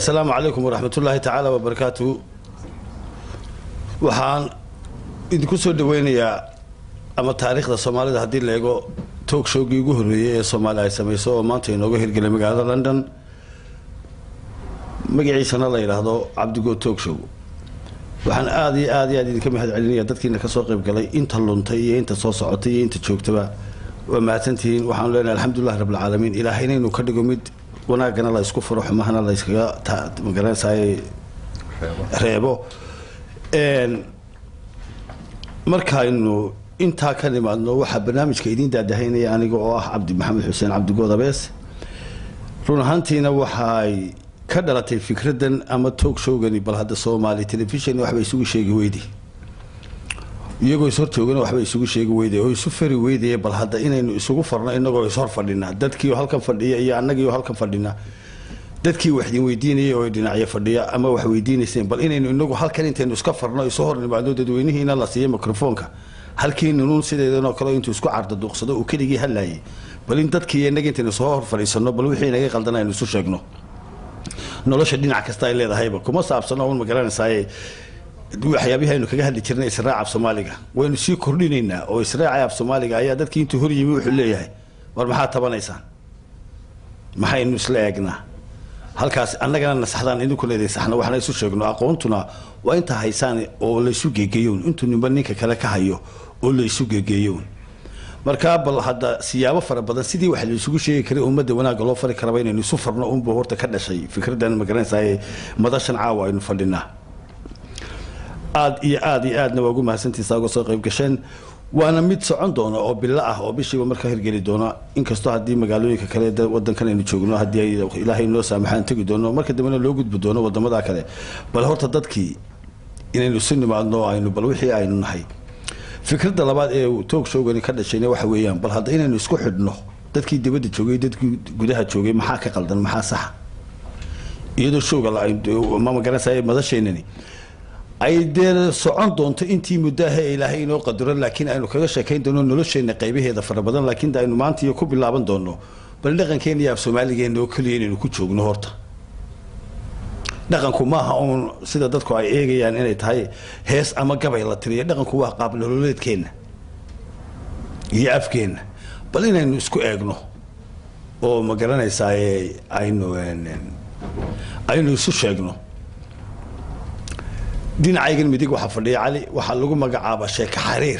asalaamu calaykum waraxmat ullaahi tacaala wabarakaatu waxaan idinku soo dhaweynayaa ama taariikhda soomaalida haddii la eego toog showgii ugu horreeyey ee soomaaliya ay samayso oo maanta inooga hirgelay magaalada london magaciisana la yidhaahdo cabdigood toog show waxaan aada iyo aad iyo aad idinka mahad celinaya dadkiina kasoo qayb galay inta luntay iyo inta soo socotay iyo inta joogtaba waa mahadsantihiin waxaanu leenahay alxamdulilahi rabbilcaalamiin ilaahay inaynu ka dhigo mid wanaagana la isku furo xumahana la yskaga magaranaysaay reebo markaynu intaa ka nimaadno waxaa barnaamijka idiin daadahaynaya aniga oo ah cabdi maxamed xuseen cabdigood abees run ahaantiina waxay ka dhalatay fikradan ama toog showgani bal hadda soomaali telefishon waxba isugu sheegi weyday iyagoo ishortoogana waxba isugu sheegi weyday oo isu fari weydaya bal hadda inaynu isugu farno inagoo ishor fadhina dadkiio halkan fadhiya iyo annagiio halkan fadhina dadkii wax idin weydiinayay oo dhinacyo fadhiya ama wax weydiinayseen bal inaynu inagu halkan intaynu iska farno isu hor nimaadno dadweynihiina la siiya microfoonka halkii nunuun sideedanoo kale intuu isku cardaduuqsado uu keligii hadlaayay bal in dadkii inaga intaynu soo hor fadhiisano bal wixii inaga qaldan aynu isu sheegno nolosha dhinac kasta ay leedahayba kuma saabsano un magaranaysaay waxyaabihii aynu kaga hadli jirnay israaca af soomaaliga waynu sii kordhinaynaa oo israaca af soomaaliga ayaa dadkii intuu hor yimi wuxuu leeyahay war maxaad tabanaysaan maxaynu isla eegnaa halkaas annagana nasaxdaan idinkuna idin saxno waxna isu sheegno aqoontuna waa inta haysaan oo laysu geegeeyown intuu nimba ninka kale ka hayo oo laysu geegeeyown markaa bal hadda siyaabo fara badan sidii wax laysugu sheegi karay ummadda wanaagga loo fari karaba inaynu isu farno unbu horta ka dhashay fikradan magaranaysaay madashan caawa aynu fadhinaa aada iyo aada iyo aadna waa ugu mahadsantiisa uga soo qayb gasheen waana mid socon doona oo bilo ah oo bishiiba markaa hirgeli doona inkastoo haddii magaalooyinka kale wadankan aynu joogno haddii ilaahay noo saamaxaan tegi doono marka dambena loo gudbi doono wadamada kale bal horta dadkii inaynu isu nimaadno aynu bal wixii aynu nahay fikradda labaad ee toog showgani ka dhashayna waxa weeyaan bal hadda inaynu isku xidhno dadkii dibadda joogay dadkii gudaha joogay maxaa ka qaldan maxaa saxa iyadoo showga ma magaranaysa madasheenani ay dee socon doonto intii muddaha ee ilaahay inoo qadaro laakiin aynu kaga sheekayn doono nolosheenna qaybaheeda fara badan laakiin aynu maanta iyo ku bilaaban doono bal dhaqankeena iyo af soomaaligeena oo keliya inaynu ku joogno horta dhaqanku maaha uun sida dadku ay eegayaan inay tahay hees ama gabay la tiriyo dhaqanku waa qaab nololeedkeenna iyo afkeenna bal inaynu isku eegno oo ma garanaysaay aynu aynu isu sheegno dhinacaygan midig waxaa fadhiya cali waxaa lagu magacaabaa sheeko xariir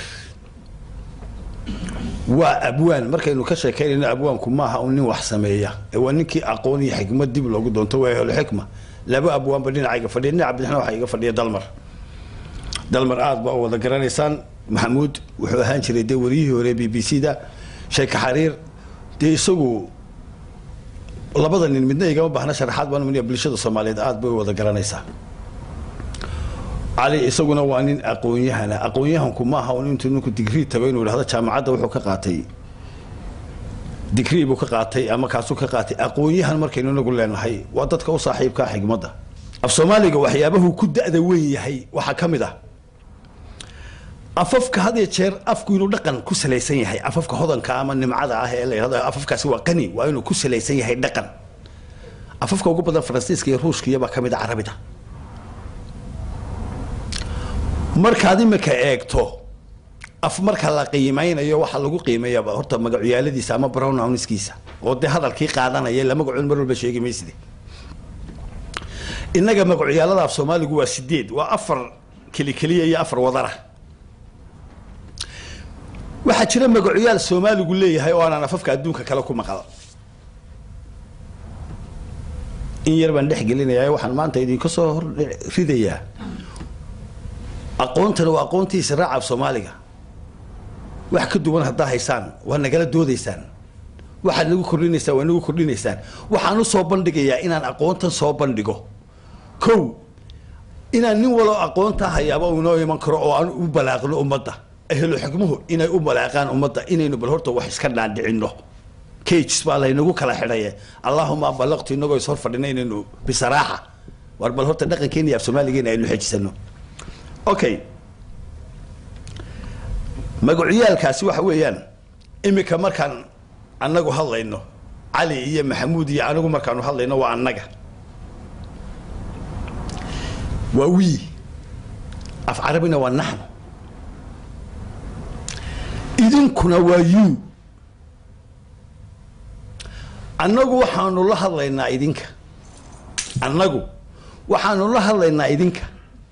waa abwaan markaynu ka sheekaynayno abwaanku maaha un nin wax sameeya ee waa ninkii aqoon iyo xikmad dib loogu doonto waa ehlo xikma laba abwaanba dhinacayga fadhiya dhinaca bidixna waxaa iga fadhiya dalmar dalmar aada baa wada garanaysaan maxamuud wuxuu ahaan jiray dee wariyihii hore b b c da sheeko xariir dee isagu labada nin midna igama baahna sharaxaad baan umaniya bulshada soomaaliyeed aada bay wada garanaysaa cali isaguna waa nin aqoon-yahana aqoon-yahanku maaha un intuu ninku digrii tago inuu idhahdo jaamacadda wuxuu ka qaatay digrii buu ka qaatay ama kaasuu ka qaatay aqoon-yahan markaynu inagu leenahay waa dadka u saaxiibkaa xigmadda af soomaaliga waxyaabahu ku da-da weyn yahay waxaa ka mid ah afafka had iyo jeer afku inuu dhaqan ku salaysan yahay afafka hodanka ama nimcada ah ee la yidhahdo afafkaasi waa qani waa inuu ku salaysan yahay dhaqan afafka ugu badan faransiiska iyo ruushka iyobaa ka mid a carabida markaad imika eegto af marka la qiimeynayo waxaa lagu qiimeeyaba horta magacyaaladiisa ama brownowniskiisa oo dee hadalkii qaadanaya la magacoon mar walba sheegi mayside innaga magacyaalada af soomaaligu waa sideed waa afar keli keliya iyo afar wadara waxaa jira magacoyaal soomaaligu leeyahay oo aanaan afafka adduunka kale ku maqal in yar baan dhex gelinayaa waxaan maanta idinka soo hor ridayaa aqoontana waa aqoontii israaca af soomaaliga wax ka duwan haddaa haysaan waa nagala doodaysaan waxaad nagu kordhinaysaan waa nagu kordhinaysaan waxaan u soo bandhigayaa inaan aqoontan soo bandhigo kow inaan nin walo aqoontaa hayaaba uu inoo iman karo oo aan u balaaqno ummadda ahlo xikmuhu inay u balaaqaan ummadda inaynu bal horta wax iska dhaandhicinno cages baa laynagu kala xidhaye allaahuma ballaqtu inagoo is hor fadhina inaynu bisaraaxa war bal horta dhaqankeena iyo af soomaaligeena aynu xejisano okay magacyaalkaasi waxa weeyaan imika markaan annagu hadlayno cali iyo maxamuud iyo anigu markaanu hadlayno waa annaga waa wii af carabina waa naxnu idinkuna waa you annagu waxaanu la hadlaynaa idinka annagu waxaanu la hadlaynaa idinka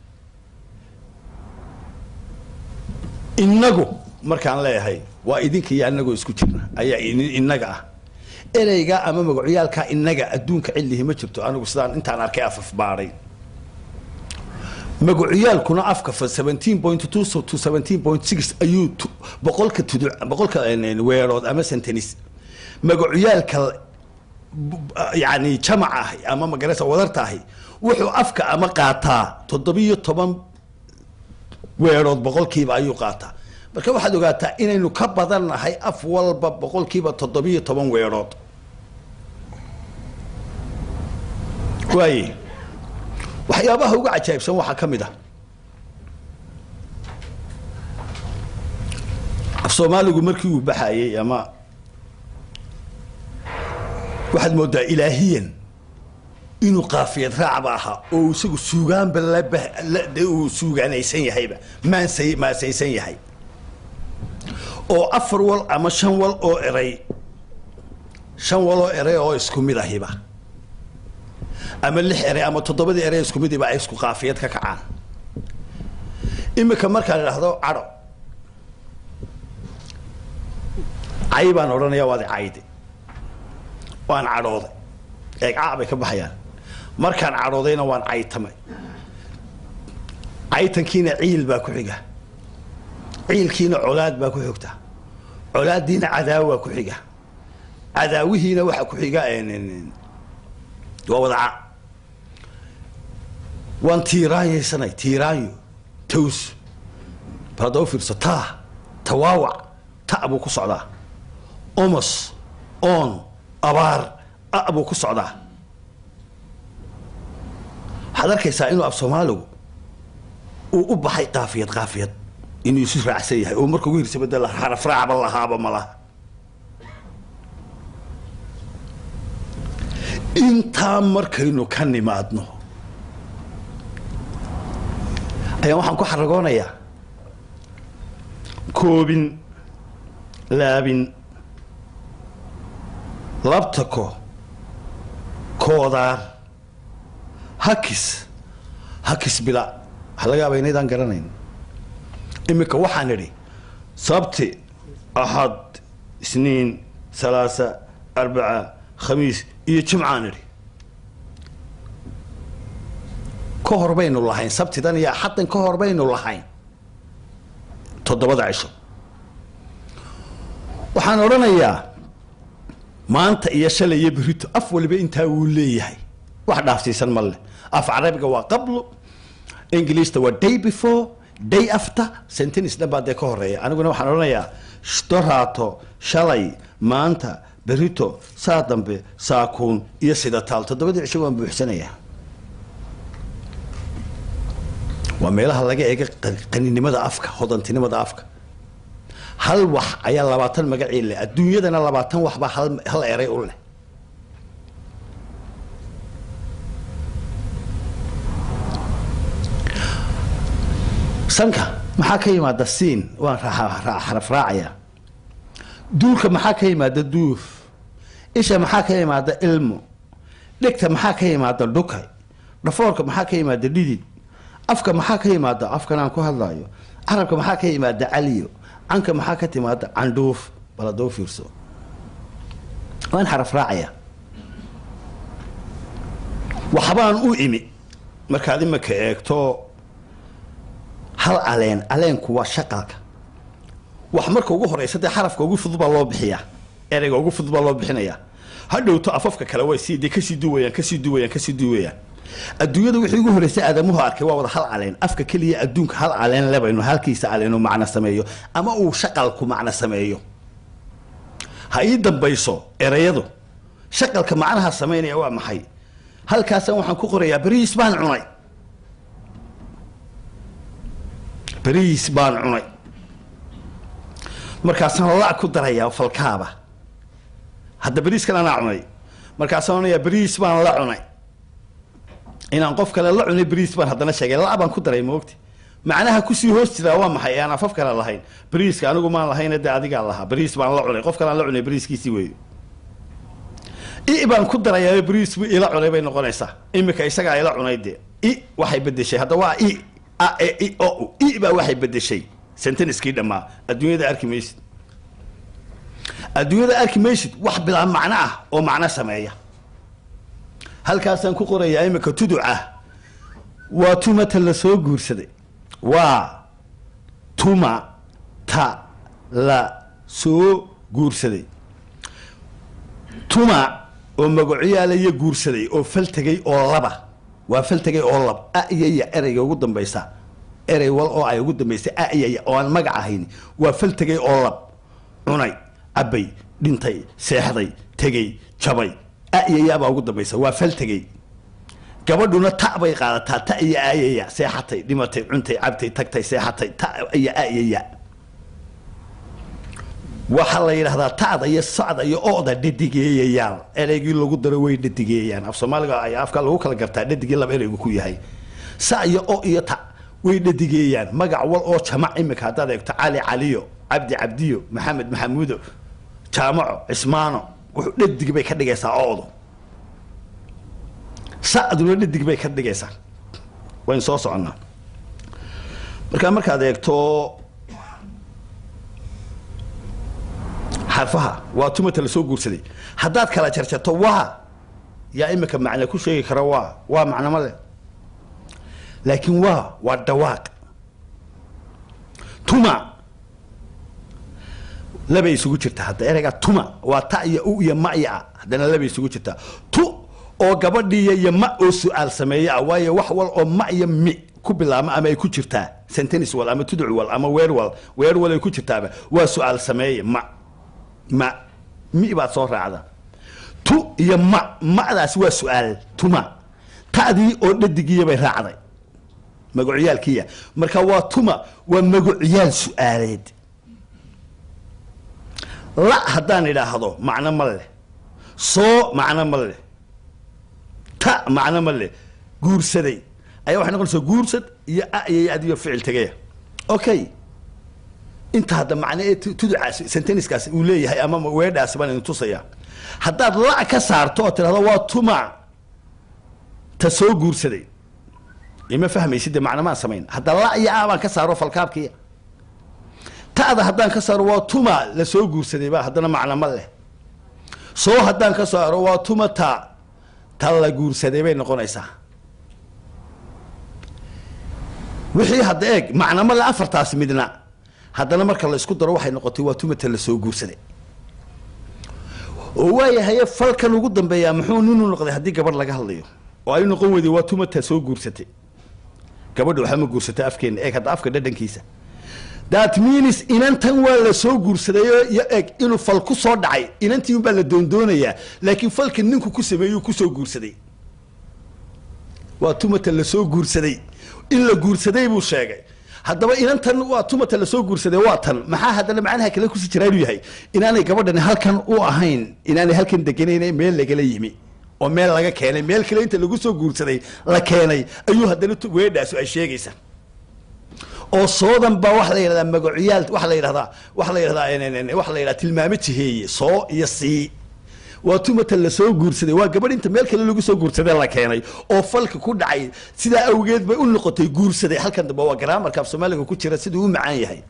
innagu markaan leeyahay waa idinka iyo annagoo isku jirna ayaa innaga ah ereyga ama magacyaalkaa innaga adduunka cidlihi ma jirto anigu sidaan intaan arkay afaf baadhay magacyaalkuna afka fa seventeen point two to seventeen point six ayuu boqolka tudu boqolka weerood ama sentenis magacyaalka yani jamac ah ama magarasa wadarta ahi wuxuu afka ama qaataa toddobiyo toban weerood boqolkiiba ayuu qaataa marka waxaad ogaataa inaynu ka badannahay af walba boqolkiiba toddobiyo toban weerood waaye waxyaabaha uga cajaa'ibsan waxaa ka mid ah af soomaaligu markii uu baxayey ama waxaad moodaa ilaahiyan inuu qaafiyad raacba ahaa oo isagu suugaanba lade uu suugaanaysan yahayba maansay maasaysan yahay oo afar wal ama shan wal oo eray shan wal oo eray oo isku mid ahiba ama lix eray ama toddobadii eray isku midiba ay isku qaafiyad ka kacaan imika markaan idhaahdo cadho cay baan odhanaya waad cayde waan cadhooday eegcaa bay ka baxayaan markaan cadhoodayna waan caytamay caytankiina ciil baa ku xiga ciilkiina colaad baa ku xigta colaaddiina cadaawa ku xiga cadaawihiina waxaa ku xiga waa wadaca waan tiiraanyaysanay tiiraanyo taws bal hadda u fiirso taa tawaawac ta buu ku socdaa omos on abaar a buu ku socdaa waxaad arkaysaa inuu af soomaaligu uu u baxay qaafiyad qaafiyad inuu isu raacsan yahay oo marka ugu hirsabada xaraf raacba lahaaba malaha intaa markaynu ka nimaadno ayaan waxaan ku xaragoonayaa koobin laabin labtako koodaar hakis hakis bila waxa laga yaaba inaydaan garanayn iminka waxaan idhi sabti axad isniin salaasa arbaca khamiis iyo jimcaan idhi ka hor baynu lahayn sabtidan iyo axaddan ka hor baynu lahayn toddobada cisho waxaan odhanayaa maanta iyo shalay iyo berito af waliba intaa wuu leeyahay wax dhaafsiisan ma leh af carabiga waa qablo ingiliista waa day before day after sentence dhan baa dee ka horeeya aniguna waxaan odhanayaa doraato shalay maanta berito saa dambe saakuun iyo sida taal toddobadii cisho waan buuxsanayaa waa meelaha laga eega qaninimada afka hodantinimada afka hal wax ayaa labaatan magacii leh adduunyadana labaatan wax baa hal hal eray u leh sanka maxaa ka yimaada siin waan xaraf raacaya duulka maxaa ka yimaada duuf isha maxaa ka yimaada ilmo dhegta maxaa ka yimaada dhukay dhafoorka maxaa ka yimaada dhidid afka maxaa ka yimaada afkan aan ku hadlayo carabka maxaa ka yimaada caliyo canka maxaa ka timaada candhuuf bal haddoo fiirso waan xaraf raacaya waxbaan u imi markaad imika eegto hal caleen caleenku waa shaqalka wax marka ugu horeysa dee xarafka ugu fudud baa loo bixiyaa ereyga ugu fudud baa loo bixinayaa hadhowto afafka kale way sii dee kasii duwayaan kasii duwayaan kasii duwayaan adduunyada wixii ugu horreysay aadamuhu arkay waa wada hal caleen afka keliya adduunka hal caleen lebayno halkiisa caleenu macno sameeyo ama uu shaqalku macno sameeyo ha ii dambayso erayadu shaqalka macnaha samaynaya waa maxay halkaasaan waxaan ku qorayaa beriis baan cunay beriis baan cunay markaasaan la ku darayaa falkaaba hadda beriiskan anaa cunay markaasaan onayaa beriis baan la cunay inaan qof kale la cunay bariis baan haddana sheegay la baan ku daray moogti macnaha kusii hoos jiraa waa maxay aan afaf kale lahayn bariiska anigu maan lahayn dee adigaa lahaa bariis baan la cunay qof kalean la cunay bariiskiisii weeyo i baan ku darayaa bariis bu ila cunay bay noqonaysaa imika isagaa ila cunay dee i waxay bedeshay hadda waa i a e i o i baa waxay bedeshay senteniskii dhammaa adduunyada arki maysid adduunyada arki maysid wax bilaa macno ah oo macno sameeya halkaasaan ku qorayaa imika tuduca waa tumata la soo guursaday waa tuma ta la soo guursaday tuma oo magacyaalayo guursaday oo faltegay oo laba waa faltegay oo lab a iyo ya ereyga ugu dambaysa erey wal oo ay ugu dambaysa a iyo ya oo aan magac ahayn waa faltegay oo lab cunay cabbay dhintay seexday tegey jabay a iyo ya baa ugu dambaysa waa faltegay gabadhuna ta bay qaadataa ta iyo a iyo ya seexatay dhimatay cuntay cabtay tagtay seexatay ta iyo a iyo ya waxaa la yidhahdaa ta'da iyo sacda iyo oda dhadigeeyayaal ereygii lagu daro way dhadigeeyaan af soomaaliga ay afka lagu kala gartaa dhadigii laba ereygu ku yahay sa iyo o iyo ta way dhadigeeyaan magac wal oo jamac imika haddaad eegto cali caliyo cabdi cabdiyo maxamed maxamuudo jaamaco cismaano wuxuu dhadig bay ka dhigaysaa oodu sacduna dhadig bay ka dhigaysaa waynu soo soconnaa markaa markaad eegto xarfaha waa tumata lasoo guursaday haddaad kala jarjarto waa yaa imika macne ku sheegi kara waa waa macno ma leh laakiin waa waa dhawaaq tuma labay isugu jirtaa hadda ereygaa tuma waa ta iyo u iyo ma iyo a haddana labay isugu jirtaa tu oo gabadhiiya iyo ma oo su-aal sameeya ah waayo wax wal oo ma iyo mi ku bilaabma ama ay ku jirtaa sentenis wal ama tuduc wal ama weer wal weer wal ay ku jirtaaba waa su-aal sameeya ma ma mi baad soo raacda tu iyo ma ma'daasi waa su-aal tuma ta'dii oo dhadigiiya bay raacday magacyaalkiiya marka waa tuma waa magacyaal su-aaleed la haddaan idhaahdo macno ma leh soo macno ma leh ta macno ma leh guursaday ayaa waxay noqonaysaa guursad iyo a iyo adiyo ficil tegaya okay inta hadda macne ee tuducaas senteniskaas uu leeyahay ama weedhaasi baan idin tusayaa haddaad la ka saarto oo tidhahdo waa tuma ta soo guursaday ima fahmaysid dee macno maan samayn hadda la iyo a baan ka saaro falkaabkiya ta'da haddaan ka saaro waa tuma la soo guursaday ba haddana macno ma leh soo haddaan ka saaro waa tuma ta ta la guursaday bay noqonaysaa wixii hadda eeg macno ma le afartaas midna haddana marka la isku daro waxay noqotay waa tumata la soo guursaday oo waayahaye falkan ugu dambeeyaa muxuu ninu noqday haddii gabadh laga hadlayo oo ay noqon weyday waa tumata soo guursatay gabadha waxaa ma guursata afkeena eeg hadda afka dhadhankiisa that means inantan waa la soo guursadayoo iyo eeg inuu fal ku soo dhacay inantii unbaa la doondoonayaa laakiin falka ninku ku sameeyuu kusoo guursaday waa tumata la soo guursaday in la guursaday buu sheegay haddaba inantan waa tumata lasoo guursaday waa tan maxaa haddana macnaha kale kusi jiraa inuu yahay inaanay gabadhani halkan u ahayn inaanay halkan deganayna meel lagala yimi oo meel laga keenay meel kale inta lagu soo guursaday la keenay ayuu haddana weedhaasu ay sheegaysaa oo soodan baa waxa la yidhahdaa magaciyaal waxa la yidhahdaa waxa la yidhahdaa waxa la yidhahdaa tilmaamo jiheeye soo iyo sii waa tumata lasoo guursaday waa gabadh inta meel kale lagu soo guursaday la keenay oo falka ku dhacay sidaa awgeed bay u noqotay guursaday halkan dambe waa garaamarka af soomaaliga ku jira siduu u macaan yahay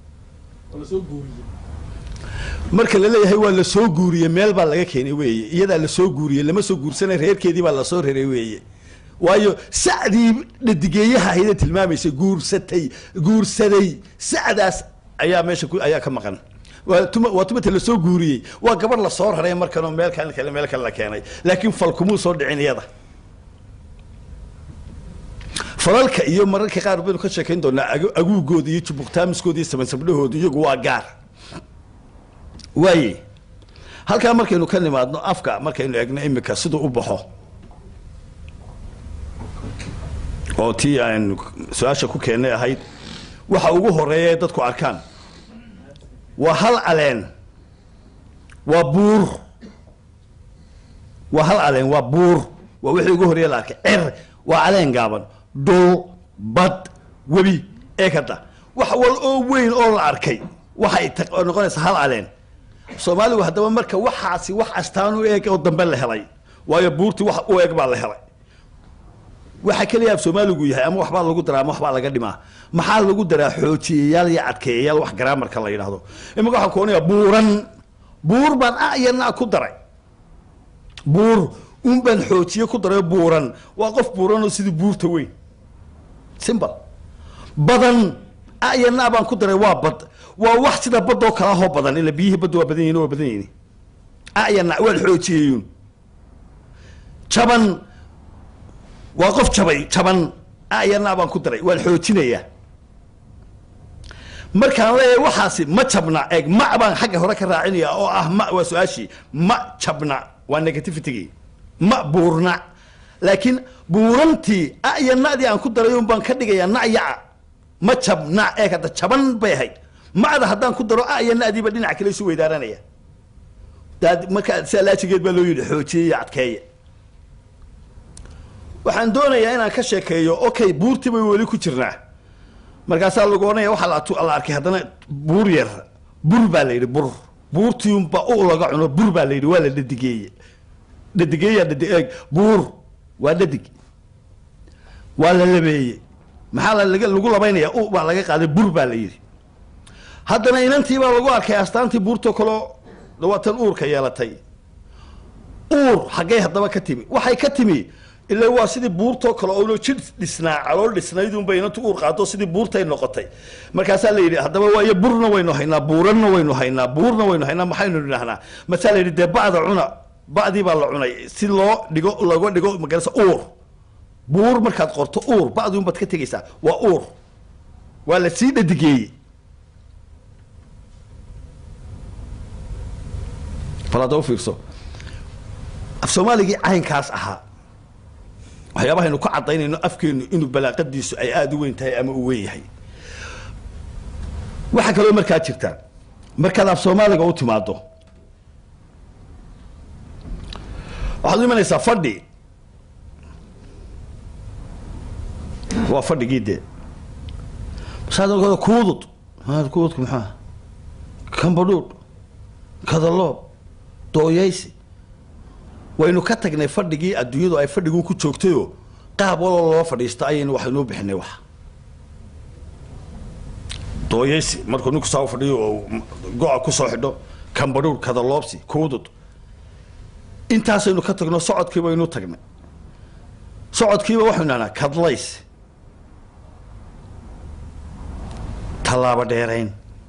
marka la leeyahay waa lasoo guuriyey meel baa laga keenay weeye iyadaa lasoo guuriyey lama soo guursanay reerkeedii baa lasoo reray weeye waayo sacdii dhadigeeyaha ahaydee tilmaamaysay guursatay guursaday sacdaas ayaa meesha ayaa ka maqan waa tuma waa tumata lasoo guuriyey waa gabadh lasoo raray markanoo meel kale kale meel kale la keenay laakiin falkumuu soo dhicin iyada falalka iyo mararka qaar baynu ka sheekayn doonaa aguugooda iyo jubuqtaamiskooda iyo samansabdhahooda iyagu waa gaar waaye halkaa markaynu ka nimaadno afka markaynu egno imika siduu u baxo oo tii aan su-aasha ku keennay ahayd waxa ugu horeeya ee dadku arkaan waa hal caleen waa buur waa hal caleen waa buur waa wixii ugu horreeya la arkay cer waa caleen gaaban dhul bad webi ee kada wax wal oo weyn oo la arkay waxay ta- noqonaysaa hal caleen soomaaligu haddaba marka waxaasi wax astaan u eeg oo dambe la helay waayo buurtii wax u eeg baa la helay waxa keliya af soomaaligu yahay ama waxbaa lagu daraa ama waxbaa laga dhimaa maxaa lagu daraa xoojiyayaal iyo adkeeyayaal wax garaamarka la yidhaahdo imika waxaan kuonaya buuran buur baan a iyo na ku daray buur un baan xoojiye ku daray buuran waa qof buuranoo sidii buurta weyn simple badan a iyo na baan ku daray waa bad waa wax sida badoo kala hoo badan ila biyihii badda waa badan yihin waa badan yihin a iyo na waan xoojiyeyun jaban waa qof jabay jaban a iyo na baan ku daray waan xoojinayaa markaan leeyahay waxaasi ma jabna eeg ma baan xagga hore ka raacinaya oo ah ma waa su-aashii ma jabna waa negativitygii ma buurna laakiin buurantii a iyo na'dii aan ku daray un baan ka dhigayaa na'yaca ma jabna eeg hadda jaban bay ahayd ma'da haddaan ku daro a iyo na'diiba dhinac kale isu weydaaranaya daad marka sidaa laajigeed baa loo yidhi xoojiye iyo adkeeye waxaan doonayaa inaan ka sheekeeyo okay buurtii bay weli ku jirnaa markaasaa lagu odhanaya waxaa la atu- la arkay haddana buur yar bur baa la yidhi bur buurtiunba u laga cuno bur baa la yidhi waa la dhadigeeye dhadigeeyaa dhadi eeg buur waa dhadig waa la labeeye maxaa la laga- lagu labaynaya u baa laga qaaday bur baa la yidhi haddana inantii baa lagu arkay astaantii buurtoo kaleo dawaatan uurka yeelatay uur xaggay haddaba ka timi waxay ka timi ilaa waa sidii buurtoo kale oo jir dhisnaa calool dhisnaydunbay inantu uur qaato sidii buurtay noqotay markaasaa la yidhi haddaba waayo burna waynu haynaa buuranna waynu haynaa buurna waynu haynaa maxaynu idhahnaa masaa la yidhi dee ba'da cuna ba'dii baa la cunay si loo dhigo looga dhigo magarasa uur buur markaad qorto uur ba'dii unbaad ka tegaysaa waa uur waa la sii dhadigeeyey bal hadda u fiirso af soomaaligii caynkaas ahaa waxyaabahaynu ku cadaynayno afkeenu inuu balaaqadiisu ay aada u weyn tahay ama uu weyn yahay waxaa kaloo markaa jirta markaad af soomaaliga u timaado waxaad u imanaysaa fadhi waa fadhigii dee masaad kuudud maa kuududku maxaa kambadhuudh kadaloob dooyaysi waynu ka tagnay fadhigii adduunyadu ay fadhigu ku joogtayoo qaab waloo loo fadhiista ayaynu waxaynuu bixinay wax dooyaysi markuu ninku saa u fadhiyo oo go-a kusoo xidho kambadhuur kadaloobsi kuudud intaasaynu ka tagno socodkii baynu tagnay socodkiiba waxaynu dhahnaa kadlays tallaabo dheerayn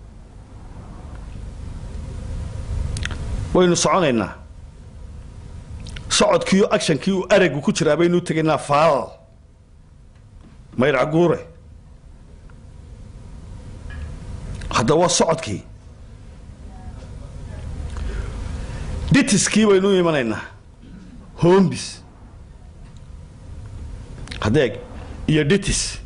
waynu soconaynaa socodkiiyo actionkii uu aragu ku jiraa baynu tegaynaa faal mayrac guure hadda waa socodkii dhitiskii baynu imanaynaa hombis hadeeg iyo dhitis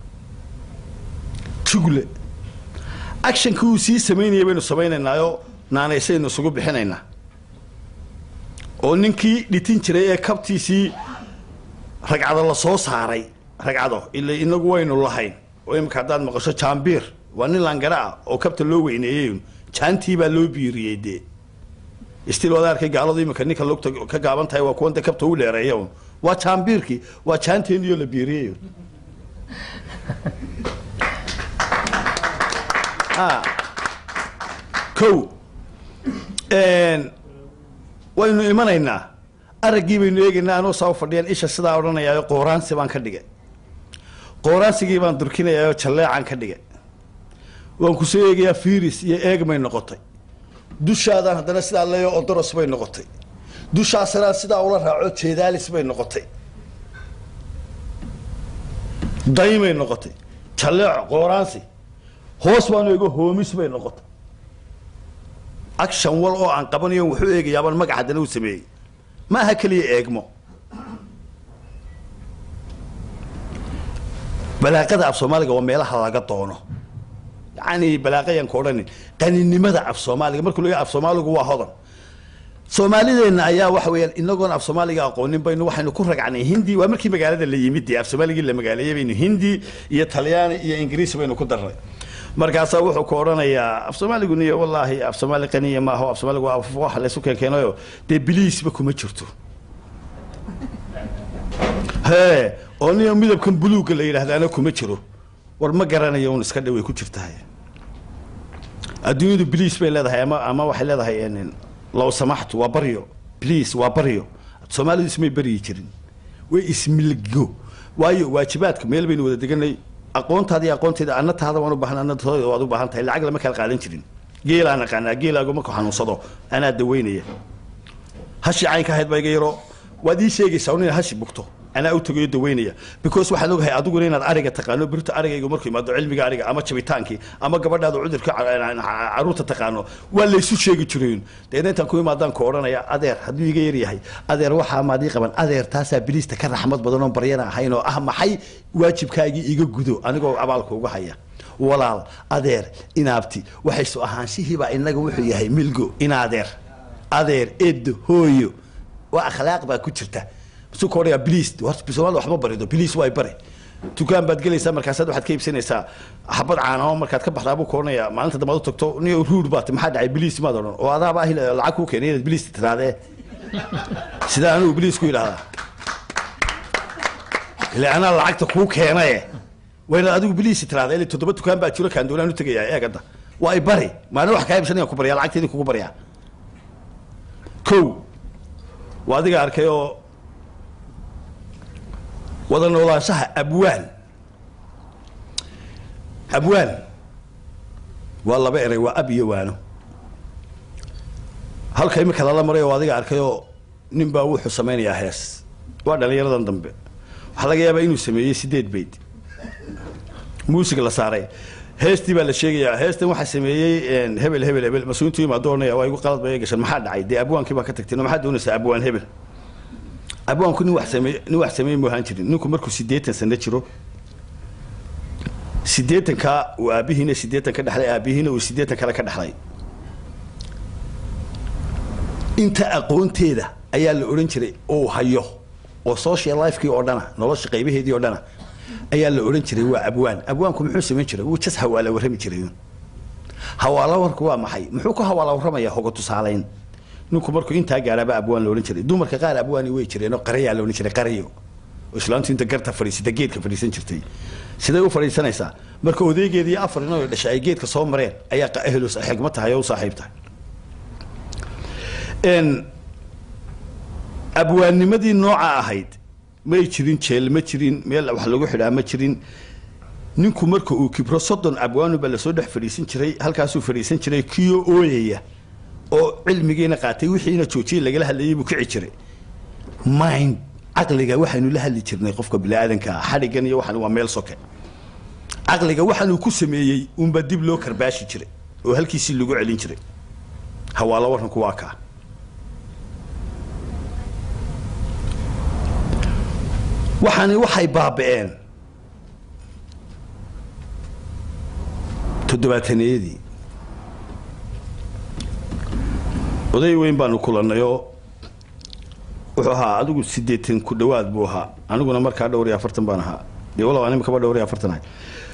jugle actionkii uu sii samaynaya baynu samaynaynaayo naanaysaynu isugu bixinaynaa oo ninkii dhitin jiray ee kabtiisii ragcado la soo saaray ragcado ila inagu waynu lahayn oo imika haddaad maqasho jaambiir waa nin langara ah oo kabta loo weyneeyey jaantii baa loo biiriyey dee istil waad arkay gaaladu imika ninka lugta ka gaaban tahay waa kuwanta kabta u dheereeya un waa jaambiirkii waa jaanteeniyo la biiriyey o waynu imanaynaa araggii baynu eegaynaa anoo saa fadhiyan isha sidaa odhanayaayo qooraansi baan ka dhigay qooraansigii baan durkinayaayoo jalleecaan ka dhigay waan kusoo eegayaa firis iyo eegmay noqotay dushaadaan haddana sidaa leeyo odoros bay noqotay dushaasnaan sidaa ula raaco jeedaalis bay noqotay daymay noqotay jalleeco qooraansi hoos baanu eego hoomis bay noqotay action wal oo aan qabanayo wuxuu eegayaabaan magac haddana u sameeyey ma aha keliya eegmo balaaqada af soomaaliga waa meelaha laga doono yacni balaaqayaan ka odhanin qaninimada af soomaaliga markuu leeyahay af soomaaligu waa hodan soomaalideenna ayaa waxa weeyaan inagoon af soomaaliga aqoonin baynu waxaynu ku ragacnay hindi waa markii magaalada la yimid dee af soomaaligii la magaaleeyey baynu hindi iyo talyaani iyo ingiriis baynu ku darnay markaasaa wuxuu ku odhanayaa af soomaaligu niyo wallaahi af soomaali qaniya maaho af soomaaligu waa af wax laysu keenkeenayo dee biliisba kuma jirto hee oo niyo midabkan buluugga la yidhaahdaana kuma jiro war ma garanayo un iska dhaway ku jirtahay adduunyadu biliis bay leedahay ama ama waxay leedahay n low samaxtu waa baryo bliis waa baryo soomaalidu ismay baryi jirin way ismilgo waayo waajibaadka meel baynu wada deganay aqoontaada iyo aqoonteeda anna taada waan u baahan anna tooda waad u baahan tahay lacag lama kala qaadan jirin geelaan aqaanaa geelaagu markuu xanuunsado anaa daweynaya hashi caynka ahayd baa iga yaro waad ii sheegaysaa un inaad hashi bugto anaa u tagayo daweynaya because waxaan ogahay adiguna inaad ariga taqaano birta arigaygu markuu imaado cilmiga ariga ama jabitaankii ama gabadhaada cudurka caruurta taqaano waa laysu sheegi jirayn deena intaan ku imaadaan ku odhanaya adeer hadduu iga yar yahay adeer waxaa maadii qaban adeer taasaa biliista ka raxmad badan oon baryana ahayn oo ah maxay waajibkaagii iga gudo anigoo abaalka uga haya walaal adeer inaabti waxaysu ahaanshihiibaa inaga wuxuu yahay milgo inaadeer adeer edo hooyo waa akhlaaq baa ku jirta su odhaya bliis soomaalida waxma barido bliis waa bari dukaan baad gelaysaa markaasaad waxaad ka iibsanaysaa xabad caanamo markaad ka baxdaa buu ku odhanaya maalinta dambe ad u tagto niyo ruud baat maxaa dhacay bliis maad odhan oo adaaba ahi lacag kuu keenay inaad bliis tiraadee sidaa anigu bliis ku yidhahdaa ile anaa lacagta kuu keenaye waa inaad adigu bliis tiraada ile toddoba dukaan baa jiro kaan doonaan u tegayaa eegada waa i bari maalin wax kaa iibsanaya ku baryaa lacagteedii kugu baryaa kow waa adiga arkay oo wada noolaanshaha abwaan abwaan waa laba erey waa ab iyo waano halka imika lala maray oo adiga arkay oo nin baa wuxuu samaynayaa hees waa dhalinyaradan dambe waxaa laga yaabaa inuu sameeyey sideed bayd muusig la saaray heestii baa la sheegayaa heestan waxaa sameeyey hebel hebel hebel mas-uulintu imaado ohanaya waa igu qalad bay gashan maxaa dhacay dee abwaankii baa ka tagteen oo maxaad doonaysaa abwaan hebel abwaanku nin wax sameey nin wax sameey mu ahaan jirin ninku markuu siddeetan sano jiro siddeetanka uu aabihiina siddeetan ka dhexlay aabihiina uu siddeetan kale ka dhexlay inta aqoonteeda ayaa la odhan jiray oo hayo oo social lifekii oo dhana nolosha qaybaheedii oo dhana ayaa la odhan jiray waa abwaan abwaanku muxuu samayn jiray wuu jas hawaala warrami jiray hawaala warku waa maxay muxuu ku hawaala warramayaa hoga tusaalayn ninku markuu intaa gaaraaba abwaan la odhan jiray dumarka qaar abwaani way jireenoo qarayaa la odhan jiray qarayo oo islaantu inta garta fadhiisata geedka fadhiisan jirtay siday u fadhiisanaysaa marka odeygeedii afar inoo dhashay ay geedka soo mareen ayaa ehlos xigma tahay oo u saaxiib tahay abwaannimadii nooca ahayd may jirin jeel ma jirin meel wax lagu xidhaa ma jirin ninku marka uu kibro soddon abwaanu baa lasoo dhex fadhiisan jiray halkaasuu fadhiisan jiray kiyo ooyaya oo cilmigiina qaatay wixiina joojiyey lagala hadlayay buu kici jiray mind caqliga waxaynu la hadli jirnay qofka biniaadanka xadhigan iyo waxan waa meel soke caqliga waxaanuu ku sameeyey unba dib loo karbaashi jiray oo halkiisii lagu celin jiray hawaalo warranku waa kaa waxaani waxay baaba'een toddobaataneyadii oday weyn baanu kulannayoo wuxuu ahaa adigu siddeetan ku dhowaad buu ahaa aniguna markaa dhowr iyo afartan baan ahaa dee walow anima kaba dhowr iyo afartan ahay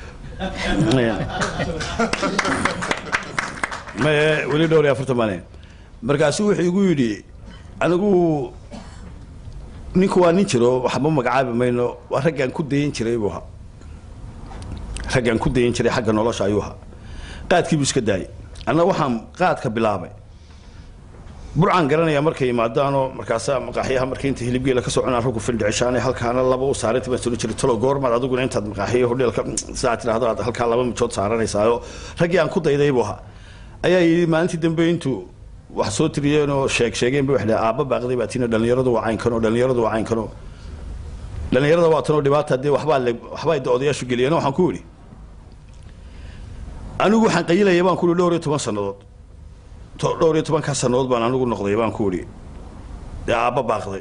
maye weli dhowr iyo afartan baan ahay markaasuu wuxuu igu yidhi anigu ninku waa nin jiro waxba magacaabi mayno waa raggaan ku dayan jiray buu ahaa raggaan ku dayan jiray xagga nolosha ayuu ahaa qaadkiibuu iska daayay anna waxaan qaadka bilaabay burcaan garanayaa markay yimaadaanoo markaasaa maqaaxyaha markay inta hilibgeela kasoo cunaan raggu fildhicishaane halkaana laba u saaranta baan soo jiray talo goormaad adiguna intaad maqaaxiya hodheelka saa tidhahdo aad halkaa laba mijood saaranaysaayoo raggii aan ku dayday buu ahaa ayaa yidhi maalintii dambe intuu wax soo tiriyeen oo sheeg sheegeen ba waxay dhahay aabba baaqday baa tiina dhalinyaradu waa caynkanoo dhalinyaradu waa caynkanoo dhalinyarada waa tanoo dhibaata dee waxbaa le waxbaa de odayaashu geliyeen waxaan ku idhi anigu waxaan qayilaya baan ku ihi dhowr iyo toban sannadood dhowr iyo tobankaa sannadood baan anigu noqday baan ku idhi dee aabba baaqday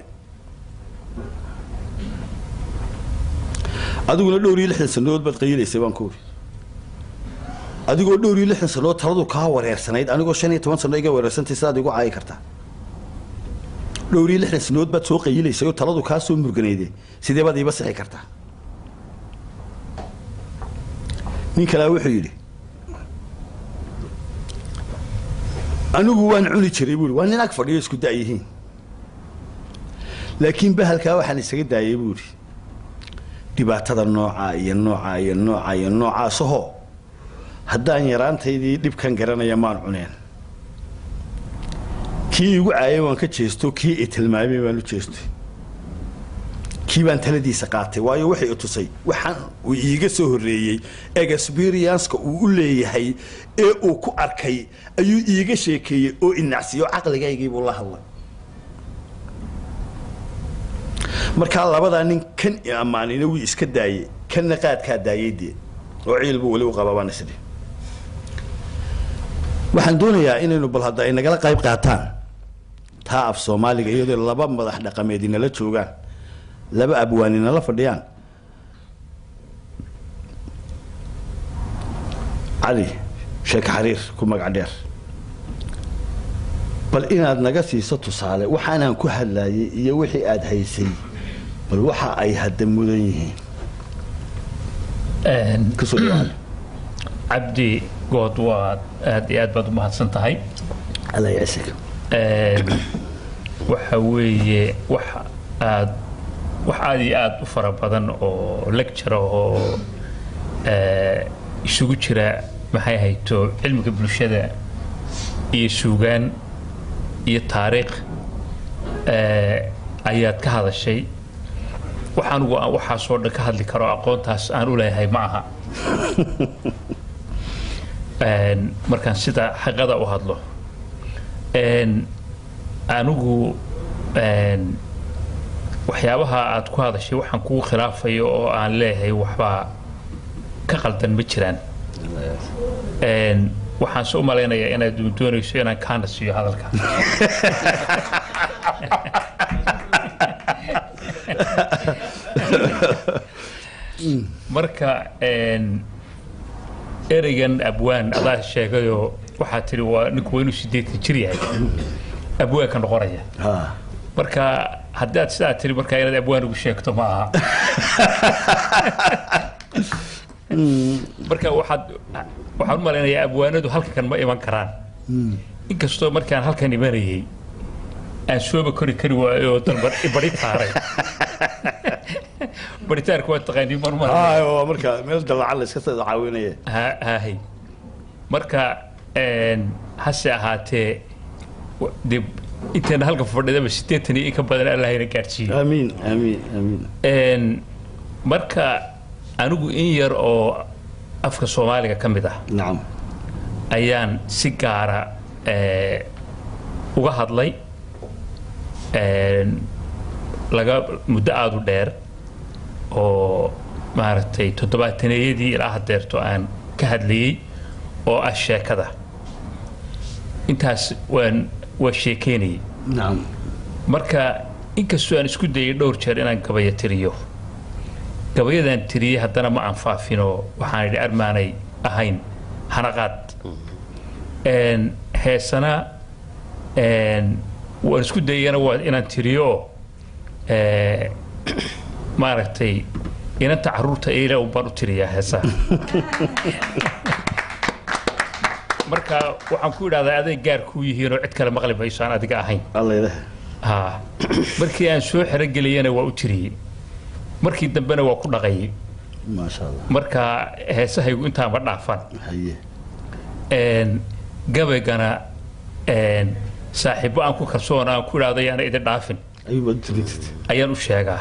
adiguna dhowr iyo lixdan sannadood baad qayilaysay baan ku idhi adigoo dhowr iyo lixdan sannadood taladu kaa wareersanayd anigoo shan iyo toban sanno iga wareersantay sidaad igu caayi kartaa dhowr iyo lixdan sinood baad soo qayilaysay oo taladu kaa soo murganayde sidee baad iiba sixi kartaa nin kalea wuxuu yidhi anigu waan cuni jiray buui waa nin ag fadhiyo isku da'yihiin laakiin bahalkaa waxaan isaga daayay buuhi dhibaatada noocaa iyo noocaa iyo noocaa iyo noocaasahoo haddaan yaraantaydii dhibkan garanaya maan cuneen kii igu caayay waan ka jeesto kii i tilmaamay baan u jeestay kii baan taladiisa qaatay waayo waxay i tusay waxaan uu iiga soo horreeyey experienceka uu u leeyahay ee uu ku arkay ayuu iiga sheekeeyey oo inacsiyo caqligaygiibuu la hadlay markaa labadaa nin kan i ammaanina wii iska daayey kanna qaadkaa daayay dee oo ciil buu weli u qabaa baan isdhi waxaan doonayaa inaynu bal hadda ay nagala qayb qaataan taa af soomaaliga iyadoo laba madax dhaqameed inala joogaan laba abwaan inala fadhiyaan cali sheek xariir ku magac dheer bal inaad naga siiso tusaale waxaanaan ku hadlaayay iyo wixii aad haysay bal waxa ay hadda mudan yihiin kasoo dhawaada cabdi good waad aad iyo aad baad u mahadsan tahay alla yacsiga waxa weeye wax aad wax aad iyo aad u fara badan oo lecture oo isugu jira maxay hayto cilmiga bulshada iyo suugaan iyo taariikh ayaad ka hadashay wax anigu aan waxaasoo dhan ka hadli karo aqoontaas aan u leeyahay ma aha markaan sida xaqada u hadlo anigu waxyaabaha aad ku hadashay waxaan kugu khilaafayo oo aan leeyahay waxbaa ka qaldan ma jiraan waxaan se u malaynayaa inaad doonayso inaan kaana siiyo hadalka marka ereygan abwaan adaa sheegayoo waxaa tihi waa ninku waa inuu sideetan jir yahay abwaanka noqonaya marka haddii aad sidaa tiri markaa inaad abwaan ugu sheegto ma aha marka waxaad waxaan u malaynayaa abwaanadu halkan ma iman karaan inkastoo markaan halkan imanayay aan sooba kori kari waayo oo dalba bari taaray baritaarka waa taqaanii mar mar waa marka meel dalacan la iska soo caawinaya haahay marka hase ahaatee de inteena halka fadhidaba siddeetan iyo in ka badan allahayna gaadhsiiyo aamiin aamiin aamiin marka anigu in yar oo afka soomaaliga ka mid ah nacam ayaan si gaara uga hadlay laga muddo aada u dheer oo maaragtay toddobaataneeyadii ilaa hadeerto aan ka hadlayey oo ah sheekada intaas waan waa sheekeynayay nacam marka inkastoo aan isku dayay dhowr jeer inaan gabaya tiriyo gabayadaan tiriyey haddana ma aan faafinoo waxaan idhi armaanay ahayn hanaqaad heesana waan isku dayana waa inaan tiriyo maaragtay inanta caruurta eila un baan u tiriyaa heesaha marka waxaan ku idhahdaa aday gaar kuu yihiinoo cid kale maqli mayso aan adiga ahayn alla ilaah ha markii aan soo xerogeliyana waa u tiriyey markii dambena waa ku dhaqayay maasha allah marka heesahaygu intaanba dhaafan haye gabaygana saaxiibbo aan ku kalsoon aan ku idhahdo yaana idin dhaafin ayuu baad u tirin jirtay ayaan u sheegaa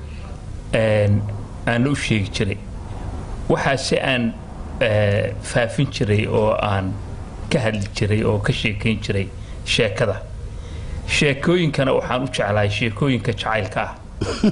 aanna u sheegi jiray waxaase aan faafin jiray oo aan ka hadli jiray oo ka sheekayn jiray sheekada sheekooyinkana waxaan u jeclahay sheekooyinka jacaylka ah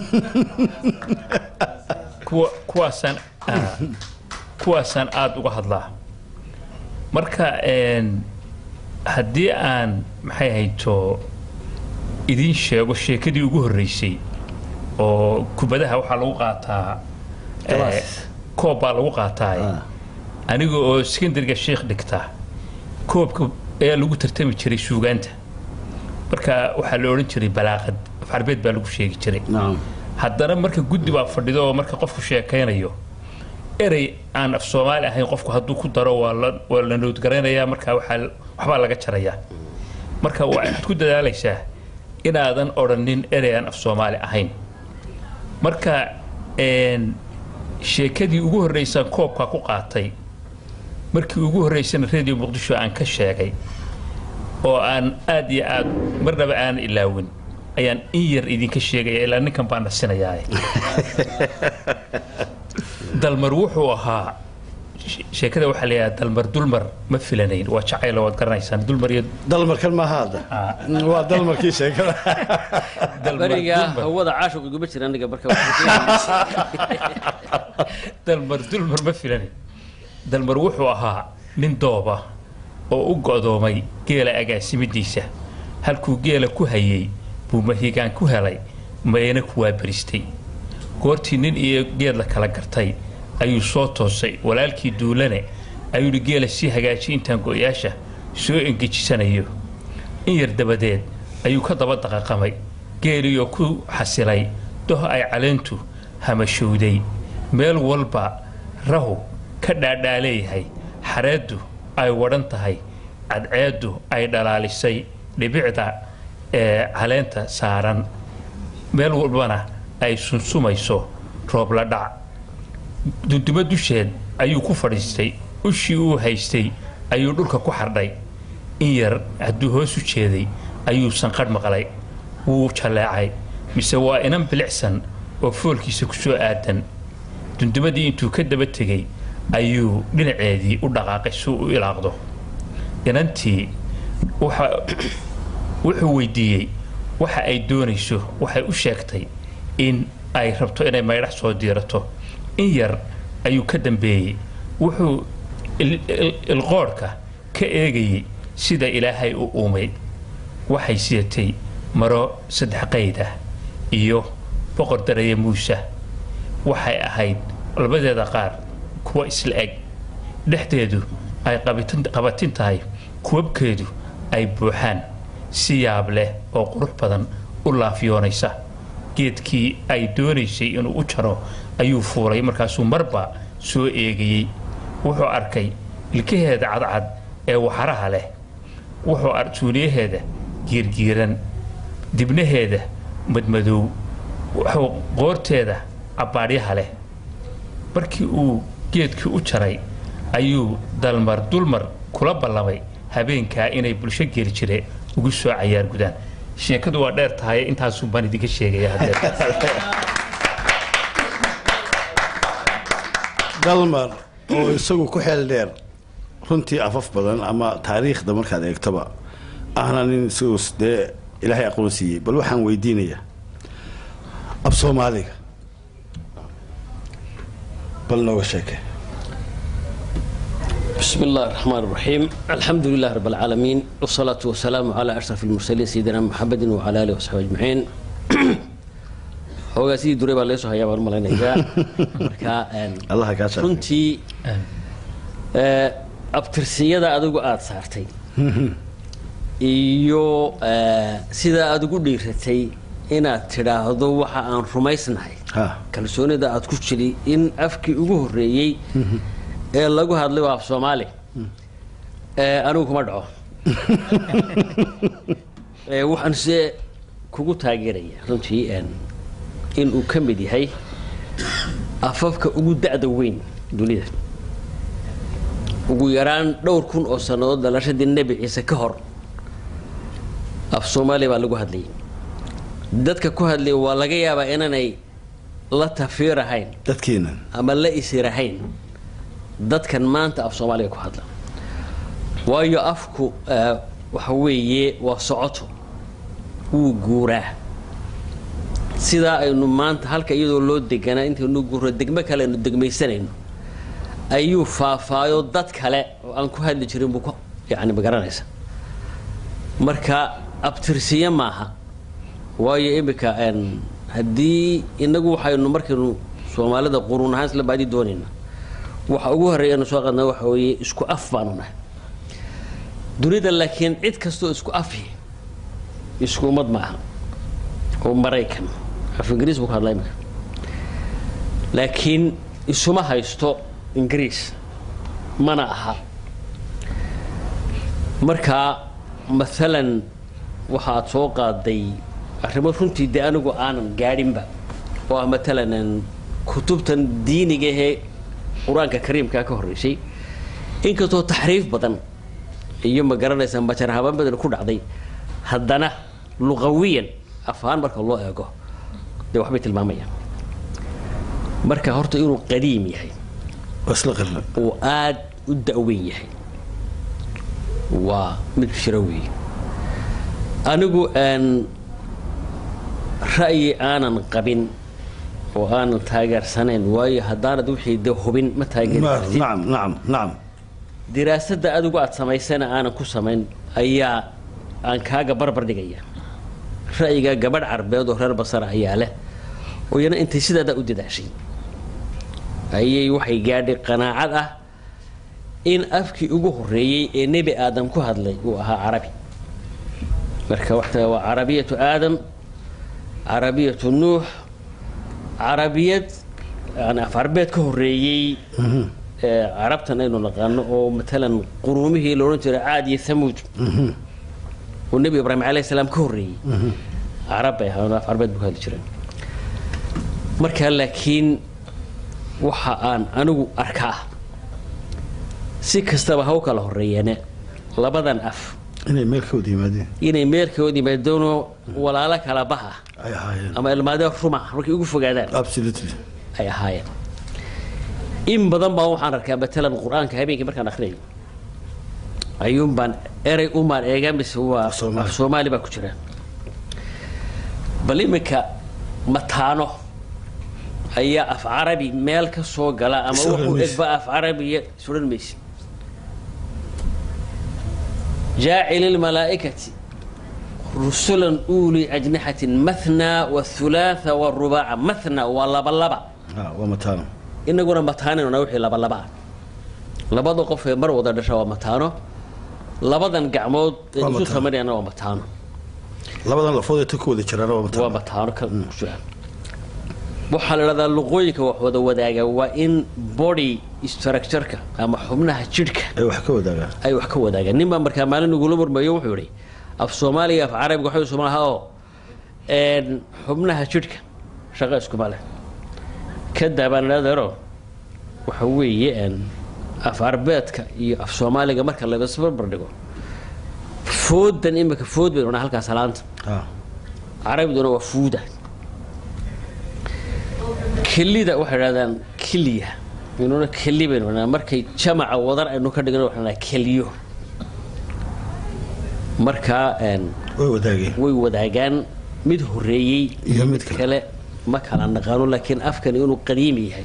kuwa kuwaasaan kuwaasaan aada uga hadlaa marka haddii aan maxay hayto idiin sheego sheekadii ugu horreysay oo kubadaha waxaa lagu qaataa Galaas. koob baa lagu qaataa Ah. aniga oo sekondariga sheekh dhigta koobka ayaa lagu tartami jiray suugaanta marka waxaa la odhan jiray balaaqad af carbeed baa lagu sheegi jiray nacam haddana marka guddi baa fadhido oo marka qofku sheekaynayo erey aan af soomaali ahayn qofku hadduu ku daro waa la waa la noodgaraynayaa marka waxaa waxbaa laga jarayaa marka waxaad ku dadaalaysaa inaadan odhanin erey aan af soomaali ahayn marka een, sheekadii ugu horreysaan koobka ku qaatay markii ugu horreysana radio muqdisho aan ka sheegay oo aan aad iyo aad marnaba aan ilaawin ayaan in yar idinka sheegaya ilaa ninkan baan nasinayaa dalmar wuxuu ahaa she- sheekada waxaa la yidhaha dalmar dulmar ma filanayn waa jacaylo waad garanaysaan dulmar iyo dalmarkan maaha hadda waa dalmarkii sheekada dalmar beriga dulmar hawada caashiq iguma jira aniga marka dalmar dulmar ma filanayn dalmar wuxuu ahaa nin dooba oo u go'doomay geela agaasimidiisa halkuu geela ku hayay buu mahigaan ku helay mayna kuwaa beristay goortii nin iyo geed la kala gartay ayuu soo toosay walaalkii duulane ayuu yidhi geela sii hagaaji intaan go'yaasha soo engejisanayo in yar dabadeed ayuu ka daba daqaqamay geeliyo ku xasilay doh ay caleentu hamashowday meel walba rahu ka dhaadhaaleeyahay xareeddu ay wadhan tahay cadceeddu ay dhalaalisay dhibicda ee caleenta saaran meel walbana ay sunsumayso roob la dhac dunduma dusheed ayuu ku fadhiistay ushii uu haystay ayuu dhulka ku xardhay in yar hadduu hoos u jeeday ayuu sanqadh maqlay wuu jalleecay mise waa inan bilicsan oo foolkiisa ku soo aadan dundumadii intuu ka daba tegey ayuu dhinaceedii u dhaqaaqay si uu u ilaaqdo inantii waxa wuxuu weydiiyey waxa ay doonayso waxay u sheegtay in ay rabto inay maydhax soo diirato in yar ayuu ka dambeeyey wuxuu il- il- ilqoodhka ka eegayey sida ilaahay u uumay waxay sidatay maro saddex qayd ah iyo boqor daraya muuse waxay ahayd labadeeda qaar kuwa isla eg dhexdeedu ay qabitin- qabatin tahay kuwabkeedu ay buuxaan si yaab leh oo qurux badan u laafyoonaysa geedkii ay doonaysay inuu u jaro ayuu fuulay markaasuu marba soo eegayey wuxuu arkay ilkaheeda cadcad ee waxaraha leh wuxuu ar suuniyaheeda giirgiiran dibnaheeda madmadow wuxuu qoorteeda cabbaadhyaha leh markii uu geedkii u jaray ayuu dalmar dulmar kula ballamay habeenkaa inay bulsho geeli jire ugu soo cayaar gudaan sheekadu waa dheer tahay intaasuu baan idinka sheegaya haddee dalmar oo isagu ku xeel dheer runtii afaf badan ama taariikhda markaad eegtoba ahna nin isagu dee ilaahay aqoon siiyey bal waxaan weydiinayaa ab soomaaliga bal nooga sheeke بسم الله الرحمن الرحيم الحمد لله رب العالمين والصلاة والسلام على أشرف المرسلين سيدنا محمد وعلى آله وصحبه أجمعين hoogaa sidii duray baa leesoo hayaa baan u malaynayaa marka een, allaha kaa sharfay runtii ee, abtirsiyada adigu aada saartay iyo ee, sida aad ugu dhiiratay inaad tidhaahdo waxa aan rumaysnahay ha kalsoonida aad ku jiri in afkii ugu horreeyey ee lagu hadlay waa af soomaali ee anigu kuma dhaco ee waxaan se kugu taageeraya runtii een, in uu ka mid yahay afafka ugu da'da weyn dunida ugu yaraan dhowr kun oo sannadood dhalashadii nebi ciise ka hor af soomaali baa lagu hadlayay dadka ku hadlaya waa laga yaabaa inaanay la tafiirahayn dadkiinan ama la isirahayn dadkan maanta af soomaaliga ku hadla waayo afku eh, waxa weeye waa socoto wuu guuraa sidaa aynu maanta halka iyadoo loo deganaa intaynu guuro degmo kale aynu degmaysanayno ayuu faafaayo dad kale oo aan ku hadli jirin buu ku yani magaranaysa marka abtirsiye maaha waayo iminka een, haddii inagu waxaynu markaynu soomaalida quruun ahaan isla baadi doonayna waxa ugu horreeya anu soo qadna waxa weeye isku af baanu nahay dunida laakiin cid kastoo isku afi isku ummad ma aha oo maraykan af ingiriis buu ka hadlaa imika laakiin isuma haysto ingiriis mana aha marka maalan waxaad soo qaaday arrimo runtii dee anigu aanan gaadhinba oo ah maalan kutubtan diiniga ahee qur-aanka kariimkaa ka horreysay inkastoo taxriif badan iyo ma garanaysa majar habaan badan ku dhacday haddana luqawiyan afahaan marka loo eego dee waxbay tilmaamayaan marka horta inuu qadiim yahay wasla qirna uu aad u da-weyn yahay waa mid jiro weeye anigu aan ra'yi aanan qabin oo aanan taageersanayn waayo haddaanad wixii de hubin ma taageeri kartid nacam nacam nacam diraasadda adigu aad samaysana aanan ku samayn ayaa aan kaaga barbar dhigaya ra'yiga gabadh carbeed oo reer basara ayaa leh oo iyana intay sidaadaa u dadaashay ayay waxay gaadhay qanaacad ah in afkii ugu horreeyey ee nebi aadam ku hadlay uu ahaa carabi marka waxta waa carabiyatu aadam carabiyatu nuux carabiyad yani af carbeed ka horreeyey ee carabtan aynu naqaano oo matalan quruumihii la odhan jiray caad iyo thamuud oo nebi ibraahim calayhi salaam ka horreeyey carab bay ahaan af carbeed buu ka hadli jireen marka laakiin waxa aan anigu arkaa si kastaba ha u kala horreeyeene labadan af inay meel ka wada yimaadeen inay meelkood yimaadoono walaalo kala baha ay ahaayeen ama ilmaadee ruma markay ugu fogaadaan absolutely ay ahaayeen in badan baa waxaan arkaa matalan qur-aanka habeenkii markaan akrinayo ayuun baan erey umaan eega mise waa Af Soomaali. af soomaali baa ku jira bal iminka mataano ayaa af carabi meel ka soo gala ama Soo wuxuu maysid. egba af carabiya suran maysid jaacil ilmalaa'ikati rusulan uuli ajnixatin mathna wathulaatha warubaaca mathna waa laba laba ah waa mataano inaguna mataanina wixii laba laba ah labada qof ee mar wada dhasha waa mataano labadan gacmood ee Waa isu mataano. samarayana waa mataano labadan lafood ee ta ku wada jiraan waa waa mataano mataano ka ku jiraan waxaa la idhahdaa luqooyinka wax wada wadaaga waa in body structureka ama xubnaha jidhka ay wax ka wadaagaan ay wax ka wadaagaan nin baa markaa maalin igula murmayo wuxuu yihi af soomaaliga af carabiga waxay isuma laha oo een, xubnaha jidhka shaqo iskuma leh ka daabaan adeero waxa weeye een, af arbeedka iyo af soomaaliga marka la isbarbar dhigo foodan imika food baynu dhahnaa halkaas laanta ah carabiduna waa fuuda kelida waxay dhahdaan keliya inuna keli baynu dhahnaa markay jamaca wadar aynu ka dhigno waxaan dhahnaa keliyo markaa een, way wadaageen way wadaagaan mid horeeyey Iyo mid kale. ma kala naqaano laakiin afkani inuu qadiimi yahay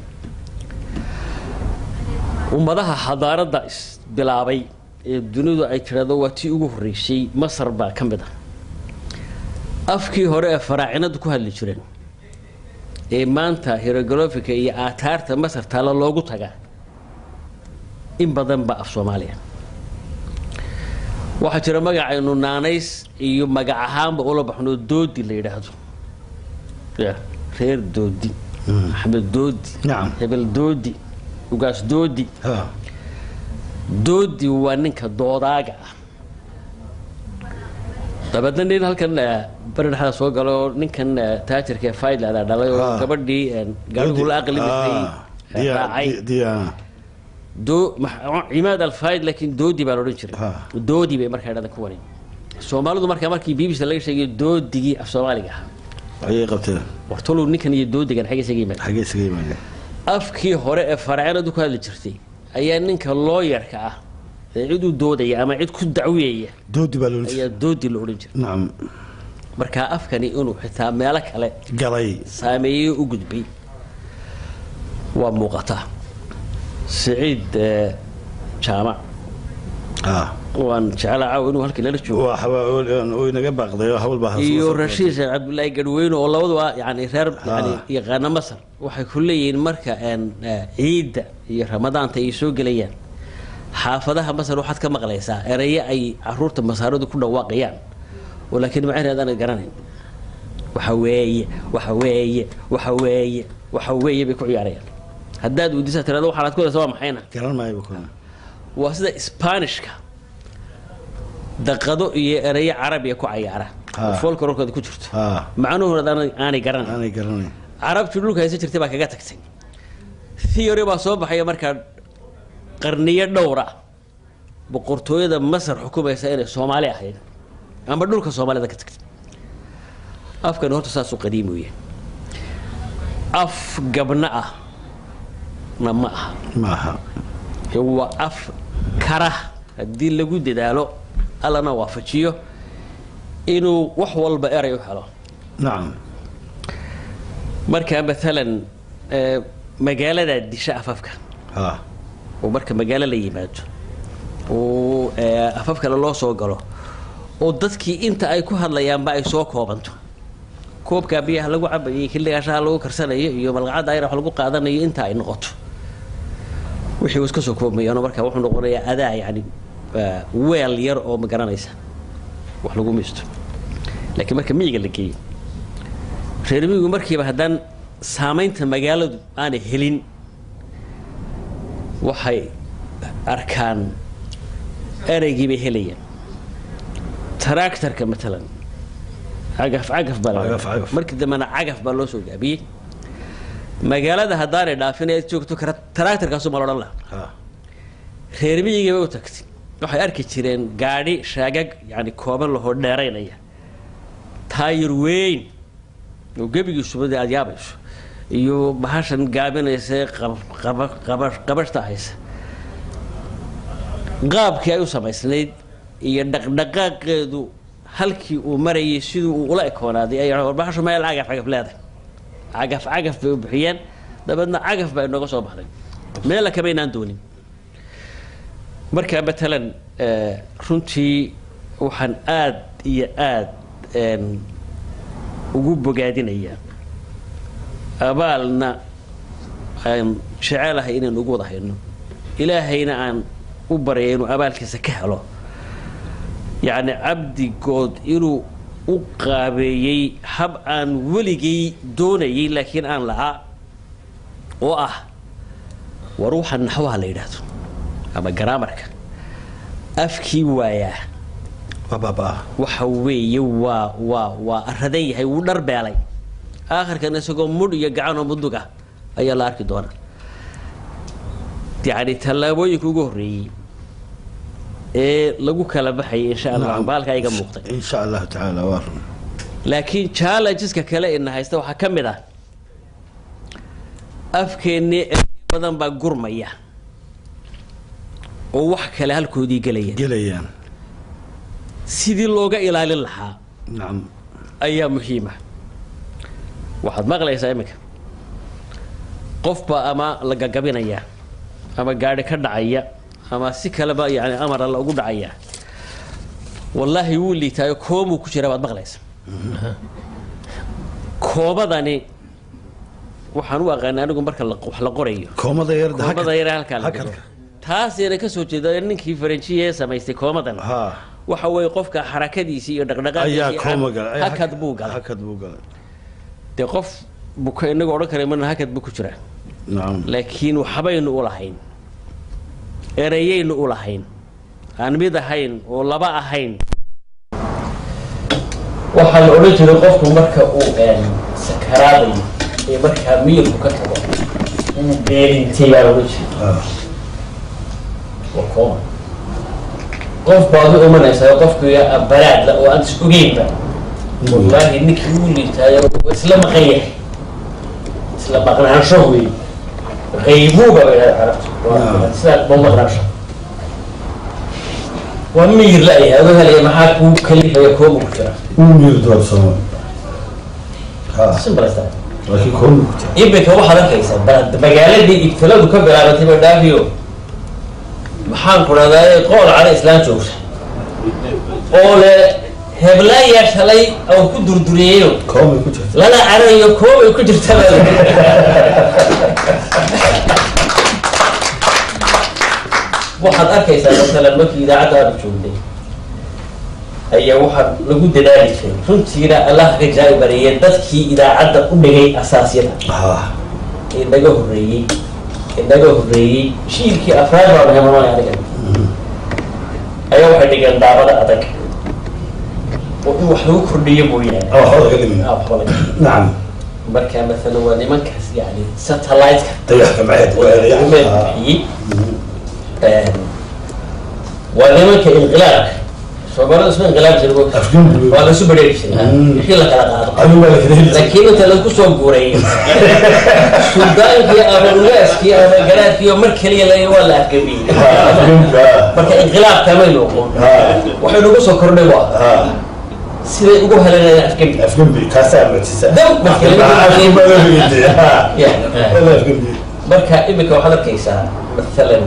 ummadaha xadaaradda isbilaabay ee dunidu ay tidhahdo waa tii ugu horreysay masar baa ka mid ah afkii hore ee faraacinadu ku hadli jireen ee maanta hieroglyphica iyo aataarta masar taalla loogu tagaa in badan ba af soomaaliya waxaa jira magacaynu naanays iyo magac ahaanba ula baxno doodi la yidhaahdo ya reer doodi axmed doodi Nacam. hebel doodi ugaas doodi ha doodi waa ninka doodaaga ah dabeedna nin halkan eh, bari dhexda soo galo oo ninkan eh, taajirka ee faydlada dhalay oo Ah. gabadhii eh, gaadhigu la aqli mitay eh, raacay diyaana doo max- cimaad alfayd laakiin doodi baa la odhan jiray Ha. doodi bay markaa dhahdan kuwani soomaalidu markaa markii bbc laga sheegay doodigii af soomaaliga ahaa ayay qabteen wartolow ninkan iyo doodigan xagga isaga yimaada xaggee isaga yimaadeen afkii hore ee faraacinadu ku hadli jirtay ayaa ninka looyarka ah ee cid u doodaya ama cid ku dacweeya doodi baa loola ayaa doodi la odhan jiray nacam markaa afkani inuu xitaa meelo kale galay saameeyey u gudbay waa muuqataa siciid eh, jaamac ah waan jeclaa caaw inuu halkii lala joogo waa xawaa oo inaga baaqday oo hawl baa iyo rashiid sheekh cabdullaahi gadweyne oo labaduba yani reer yani Ah. yaqaana masar waxay ku leeyihiin marka een, eh, ciidda iyo ramadaanta ay soo gelayaan xaafadaha masar waxaad ka maqlaysaa erayo ay caruurta masaaradu ku dhawaaqayaan oo laakiin macnaheed aanad garanayn waxa weeye waxa weeye waxa weeye waxa weeye bay ku ciyaarayaan haddaad weydiisa tirado waxaad ku daysa waa maxayna garan maayo kuna waa sida sbaanishka daqado iyo erayo carabiya ku cayaara Ha. folklorkooda ku jirto ha macnuhuna aanay aanay garanayn aanay garanayn carabtii dhulka haysan jirtay baa kaga tagtay theory baa soo baxaya markaa qarniyo dhowra boqortooyada masar xukumaysa inay soomaali ahayd amba dhulka soomaalida ka tagtay afkani horta saasuu qadiimi u yahay af gabna ah na ma aha maaha ee waa af kara haddii lagu dadaalo allana waafajiyo inuu wax walba eray u helo nacam marka maalan ee, magaaladaa disha afafka ha oo marka magaalo la yimaado oo ee, afaf kale loo soo galo oo dadkii inta ay ku hadlayaanba ay soo koobanto koobkaa biyaha lagu cabayo xilligaashaha lagu karsanayo iyo malqacadda ayra wax lagu qaadanayo inta ay noqoto wixii uu iska soo koobmayaano marka wuxuu noqonayaa adaa yani ee, weel yar oo ma garanaysa wax lagu miisto laakiin marka miyiga la geeyo reer miyigu markiiba haddaan saamaynta magaaladu aanay helin waxay arkaan ereygii bay helayaan tractorka matalan cagaf cagaf baa la Cagaf, cagaf. markii dambena cagaf baa loo soo gaabiyey magaalada haddaanay dhaafin ee joogto kara tractorkaasu ma la odhan laha ha reer miyigii bay u tagtay waxay arki jireen gaadhi shaagag yani kooban lahoo dheeraynaya taayir weyn oo gebigiisuba dee aada yaabayso iyo bahashan gaabinaysa qab- qaba- qaba- qabashta haysa qaabkii ay u samaysnayd iyo dhaqdhaqaaqeedu halkii uu marayay siduu uu ula ekoonaaday ay war bahashu meel cagaf cagaf leedahay cagaf cagaf bay u bixiyeen dabeedna cagaf baa inooga soo baxday meela kamaynaan doonin marka matalan eh, runtii waxaan aad iyo aad em, ugu bogaadinayaa abaalna aan jecelahay inaynu ugu wada hayno ilaahayna aan u baryay inuu abaalkiisa ka helo yacni cabdigood inuu u qaabeeyey hab aan weligay doonayay laakiin aan la'aa oo ah war waxaan naxwaha la yidhaahdo ama garaamarka afkii waayaa waa baabaa waxa weeye waa waa waa aradan yahay wuu dhar beelay aakhirkan isagoo mudh iyo gacan oo mudug ah ayaa la arki doonaa yacni tallaabooyinka ugu horreeyey ee lagu kala baxayay insha allah baalka iga muuqday insha allahu tacaala waa run laakiin challengeska kale ina haysta waxaa ka mid ah afkeennii ereyo badan baa gurmaya oo wax kale halkoodii gelaya gelayaan sidii looga ilaalin lahaa nacam ayaa muhiima waxaad maqlaysaa iminka qofba ama la gagabinaya ama gaadhi ka dhacaya ama si kaleba yani amara la ugu dhacaya wallaahi wuu liitaayo koomuu ku jira baad maqlaysa koobadani waxaan u aqaanay anigu marka la- wax la qorayo koomada yar koomada yare halkaa la hakalka. dhigo taasina ka soo jeeda ninkii faranjiya ee samaystay koomadan ha waxa weeye qofka xarakadiisii iyo ayaa dhaqdhaqaaqiisii kooma galay ayaa hakad buu galay hakad buu galay dee qof buka inagu odhan kara marna hakad buu ku jiraa nacam laakiin waxbaynu u lahayn ereyaynu u lahayn aan mid ahayn oo laba ahayn waxaa la odhan jiray qofku marka uu sakaraadayo ee markaa miyirku ka tago uu beerintay baa la odhan jiray ha waa kooma qof baad u imanaysaa qofkii baraadla oo aan is ogeynba wallaahi ninkii uu liitaayo waa isla maqan yahay isla maqnaansho wey qaybuuba bay dhahay carabtu Naam. sidaa ma maqnaansho waa miyir la-yahay adoo helaya maxaa kuu kalifaya kooma ku jira uu miyir doorsamo ha simbalasta laakiin kooma ku jira iminka waxaad arkaysaa ba- magaaladii ibtiladu ka bilaabatay ba dhaafiyo maxaan ku dhahdaa qool cala islaan joogta oo le heblaayaa shalay oo ku durduriyeyo koomay ku jirta lala carayo koobay ku jirta baa la yidhi. waxaad arkaysaa masalan markii idaacadda aanu joognay ayaa waxaa lagu dadaali jiray runtiina allah ka jaabi bariyay dadkii idaacadda u dhigay asaasyada ha ee naga horreeyey ee naga horreeyey shiilkii afraad baa naga mamay aniga ayaa waxay dhigeen daabada adag oo in wax lagu kordhiyo mooyaane oo waxba laga dhimin Ah, waxba laga nacam marka maalan waa nimankaas yani satellite-ka dayax gamceed weeraya umeed bixiyey waa nimanka inqilaabka soomaalida isma inqilaab jira mo- afgembi waa lasu bedheeri jiray Mm. wixii la kala qaado adigu waa la kala heli jiray laakiin inta lagu soo guureeyo suldaankii ama ugaaskii ama garaadkii oo mar keliya la waa la afgemiyey ha afgembi ha marka inqilaabka may noqon ha waxay nagu soo kordhay waa ha siday ugu helanayaan afgembi afgembi kaasaa matisa Dam, marka laga Yeah. afgembi marka imika waxaad arkaysaa maalan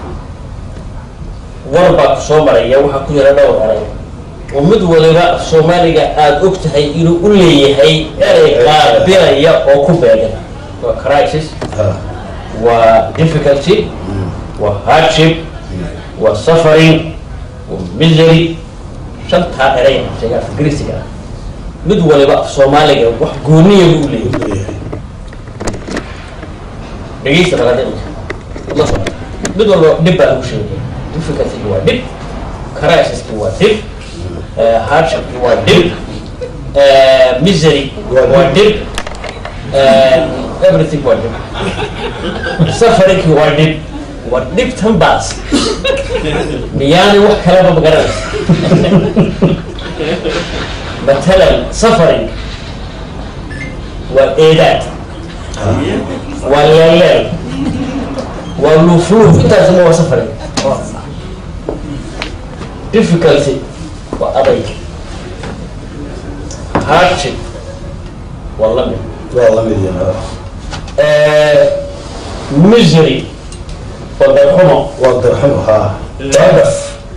war baa ku soo maraya waxaa ku jira dhowr eray oo mid waliba af soomaaliga aada og tahay inuu u leeyahay erey qaabilaya oo ku beegan waa crisis ha waa difficulty waa hardship waa suffering waa misery shantaa eray sheega af ingiriisiga ah mid waliba af soomaaliga wax gooniya buu u leeyahay dhegeysta balade la socda mid walba dhib baa lagu sheegaya difficultygi waa dhib crisiski waa dhib eh, hardshipki waa dhib eh, misery Waa dhib. waa dhib eh, everything waa dhib safarinki waa dhib waa dhib tan baas miyaanay wax kaleba magaranaysa matalan safaring waa eedaad waa leelleel waa luufluuf intaasuma waa safari difficulty waa adayg hardship waa la mid waa la mid yahay misery waa darxumo waa darxumo ha labas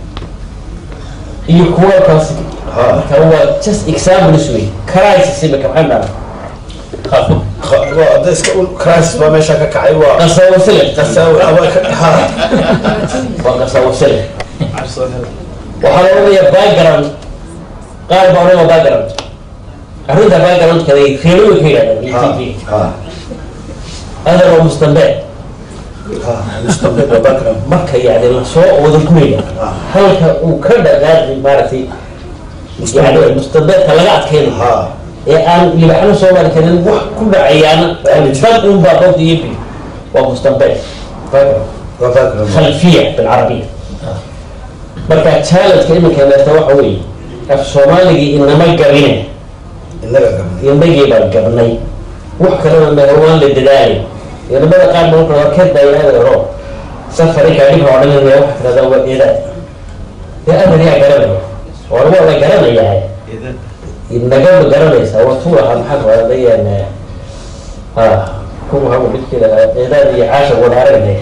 iyo kuwa kaas ha marka waa just examples wey crisis imika maxay dharaa qaafo Kha- waa hadda iska un crisis baa meesha ka kacay waa qasaawasile qasaawi ama ka ha waa qasaawasile waxaa la odhanayaa background qaar baa odhanaya background arrinta backgroundkada reelowe ka yidhahdaan iyo ha tv ha adar waa mustambe ha mustaqbal waa background marka yani lasoo wada guraya halka uu ka dhaqaaqi maaragtay yani mustambeedka laga adkeynayo ha ee aan libaxno soo mari karin wax ku dhacayaana dad un baa qofka iyo bil waa mustambeed background waa background خلفيه بالعربيه marka challenge-ka iminka meerta waxa weeye af soomaaligii inama gabine innaga gabnay inagii baan gabnay wax kalena meher waan la dadaalay inamada qaar ba wuxuu arkeed baa yidhahda horo safarika dhibka oo dhan waxa tirahdaa waa eedaad dee adar yaa garanaya war waa la garanayaa inagama garanaysaa waa tuu lahaa maxaa waadayaan ha kuwa hagu midkii lahaa eedaad iyo caasha wada aragnay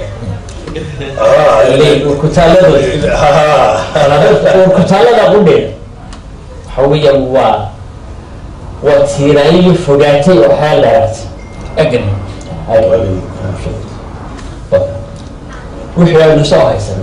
kutaaladooda kutaalada qudheeda waxa weeyaan waa waa tiiraayo fogaatay oo xeel dheeraatay agan wixii aynu soo haysan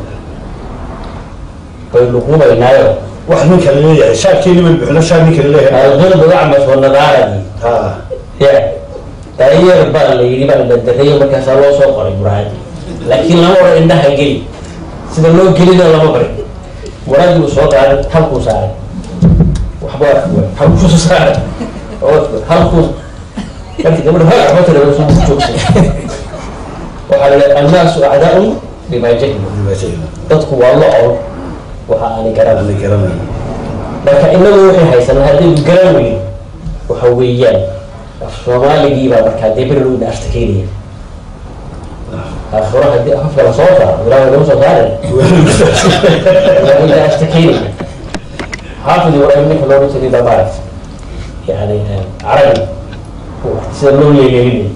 baynu qubaynaayo wax ninka laleeyahay shaarkeeni bay bixino shaar ninka laleeyahay alqilbu acmas wanadaaradi ha ya daayeer baa la yidhi baa la dareeyo markaasaa loo soo qoray muraadi laakiin lama oran indhaha geli sida loo gelina lama barin muraadi uu soo qaaday halkuu saaray waxba halkuu saaray oo halkuu markii gabadha hal waxba tira soo joogsan waxaa la yidhaha annaasu acdaa'un bimaa jahilu dadku waa la ol waxa aanay garanay ana garanay marka inagu waxay haysanaa haddii garan weyn waxa weeyaan af soomaaligii baa markaa dee beri lowda ashtakeynaya afura haddii afafka la soo saaro ilaahay lagu soo saaray waa ila ashtakeynaya xaafid ibraahim ninka looga jiray baa maaragt yani carabi sida loo leeleelinay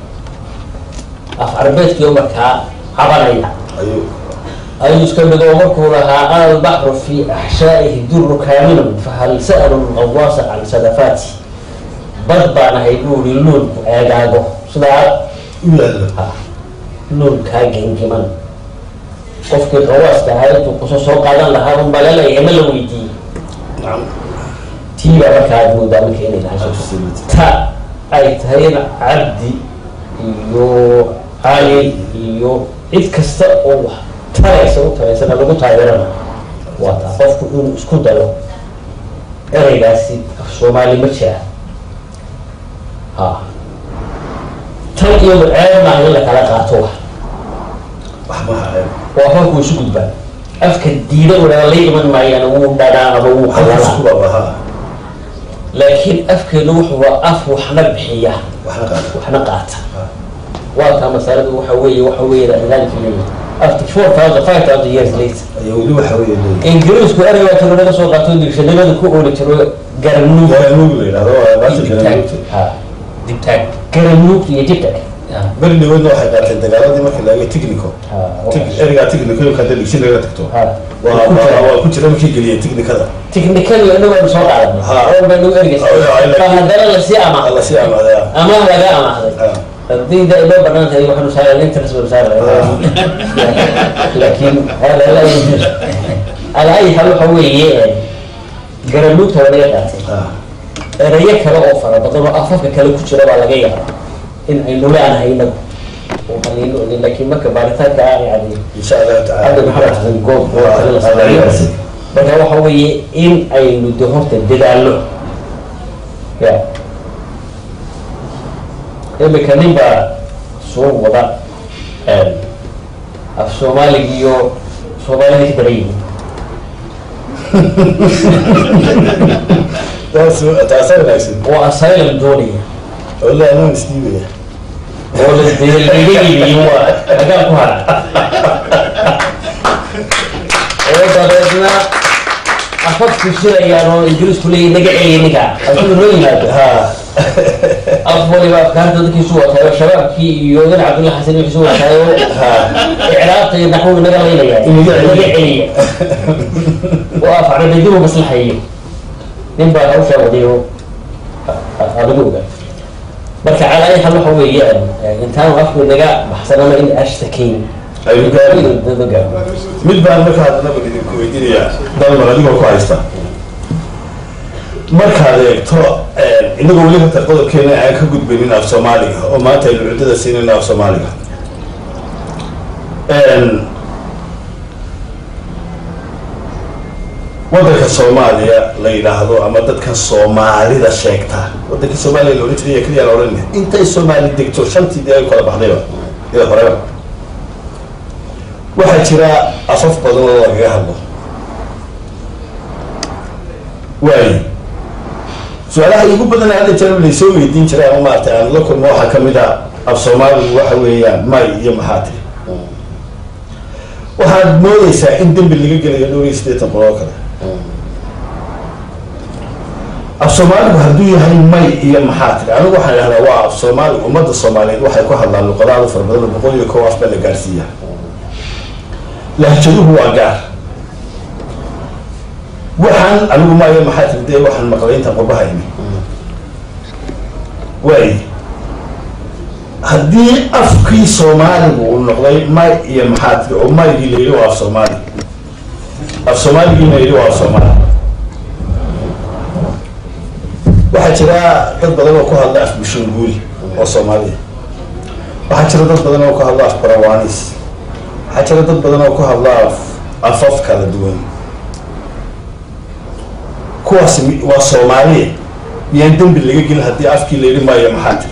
af carabeedkii oo markaa cabanaya ayuu ayuu iska dhigo markuu lahaa ana albaxru fi axshaa'ihi duru kaamilun fahal sa'alu lqawaasa can sadafaati bad baan ahay buu ihi luulku eegaago sidaa u yaallo ha luulkaa gengiman qofkii qawaaska ahaa intuu kusoo soo qaadan lahaa un baa laleeyahay ma la weydiiyey tii baa markaa aad moodaa marka inay tahay ta ay tahayna cabdi iyo cali iyo cid kasta oo wax taraysa u taraysana lagu taageerana waa taa qofku inuu isku dayo ereygaasi af soomaali ma jira ha tan iyadu ceeb maaha in la kala qaato wax wax maha ceeb waa qofku isu gudbaa afka diida udhaa la iman maayaan wuu dhadhaa ama wuu halkaas xalala ku babaha laakiin afkeenu wuxuu waa af waxna bixiya waxna qaata waxna qaata waa taa masaladu waxa weeye waxa weeye dalaalka leeyahay after four thousand five thousand years later ayaa weli waxa weeye leeyahay ingiriisku ereyga tiro naga soo qaato digshanimada ku ooli jiro garanuug garanuug la yidhahdo waa baasha dibtaag garanuugta ha dibtaag garanuug iyo dibtaag beri dhaweedna waxay qaateen dagaaladii markii laga technico ha Tig- ereygaa technico imka hadda digsi laga tagto ha waa waa waa ku jira markii geliyay technicada tiknikadu inagu aynu soo qaadanay Ha. oo baynu ergeysa Oh, yeah, I like- haddana lasii ama alla si amaadaya ama laga amaahday haddii da inoo banaan tahay waxaanu saaran interest banu saaran laakiin hada la yajuz ala ay hal waxa weeye garanuugta waa laga qaatay erayo kale oo fara badan oo afafka kale ku jira baa laga yaabaa in aynu leanahay inagu oo hanayno laakiin marka baaritaanka ah yani insha allahu cabdi maxamed tacaala xasan goob oo kale la sameeyo marka waxa weeye in aynu de horta dadaalno ya imika nin baa soo wada af soomaaliga iyo soomaalida ka daran yihiin taas taasa wanaagsan oo asylum doonaya wallahi anuu isdiibaya oo la dee laga yibiyo waa dagaal ku hara oo dabeedna afafku shirayaan oo ingiriisku leeyahy naga celiya ninka asuu noo yimaado ha af waliba afkaarta dadkiisu wataayo shabaabkii iyo dan cabdulla xasan wixiisu wataayo icraabta iyo naxwuga naga laynaya Inaga celiya. naga celiya oo af carabidibu maslaxayo nin baa hawshaa wadayo adigu ogaa marka calaa ay hal waxa weeyaan intaanu afku naga baxsanama in ashtakayn ayuu gaari dadaga mid baan marka hadnaba idinku weydiinayaa dalmar adigoo ku haysta markaad eegto inagoo weli hata qodobkeena aan ka gudbaynin af soomaaliga oo maanta aynu cuddada siinayno af soomaaliga waddanka soomaaliya la yidhaahdo ama dadkan soomaalida sheegta waddanka soomaaliya la odhan jiray keliya la odhan intay soomaali degto shantii dee ay kala baxdayba ida horeba waxaa jira afaf badan oo lagaga hadlo waayo su-aalaha igu badan hadda jira laysoo weydiin jiray ama maaragtay aan la kulmo waxaa kamid a af soomaaligu waxa weeyaan may iyo maxaa tiri waxaad moodeysaa in dembi laga gelayo dhowr iyo siddeetan qoloo kale af soomaaligu hadduu yahay may iyo maxaa tiri anigu waxaan idhahdaa waa af soomaali ummadda soomaaliyeed waxay ku hadlaan luqadaada fara badan oo boqol iyo kow af baa la gaarsiiya lahjaduhu waa gaar waxaan anigu maayo maxaa tiri dee waxaan maqlay intaan qurbaha imi waay haddii afkii soomaaligu uu noqday may iyo maxaa tiri oo maygii la yidhi waa af soomaali af soomaaligiina yidhi waa af soomaali waxaa jira dad badan oo ku hadla af bushunguuli oo soomaaliya waxaa jira dad badan oo ku hadla af barawanis waxaa jira dad badan oo ku hadla af afaf kala duwan kuwaas mi- waa soomaaliya miyaan dembi laga gelin haddii afkii la yidhi maayo maxaa tiri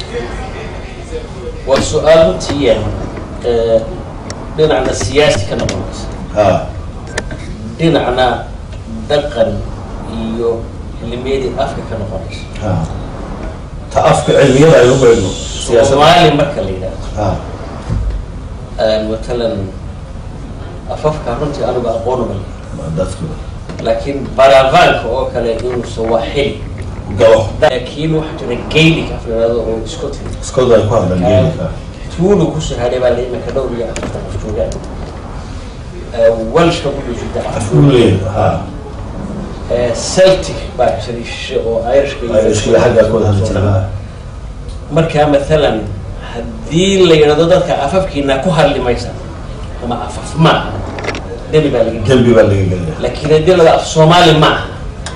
waa su-aal runtii eh, dhinacna siyaasi ka noqonaysa ha dhinacna dhaqan iyo cilmiyadii afka ka noqonaysa ha ta afka cilmiyada ay u beegno siyaasadda soomaali marka la yidhaahdo ha matalan afafka runtii anigu aqoonuma leh waa dadku laakiin baravanka oo kale inuu sawaaxili galo laakiin waxaa jira gaelic af la yidhahdo oo scotland iskooda ay ku hadlaan geelika tuulu ku shahaday baa la iminka dhowr iyo afartan qof joogaan welshka wuxuu jirta afkuule ha celtic baa jiray shishe oo irishka iyo irishkila xaggaa ku wada hadli jira ha markaa maalan haddii la yidhahdo dadka afafkiina ku hadli maysa ama afaf maaha dembi baa laga dembi baa laga gelaya laakiin haddii la af soomaali maaha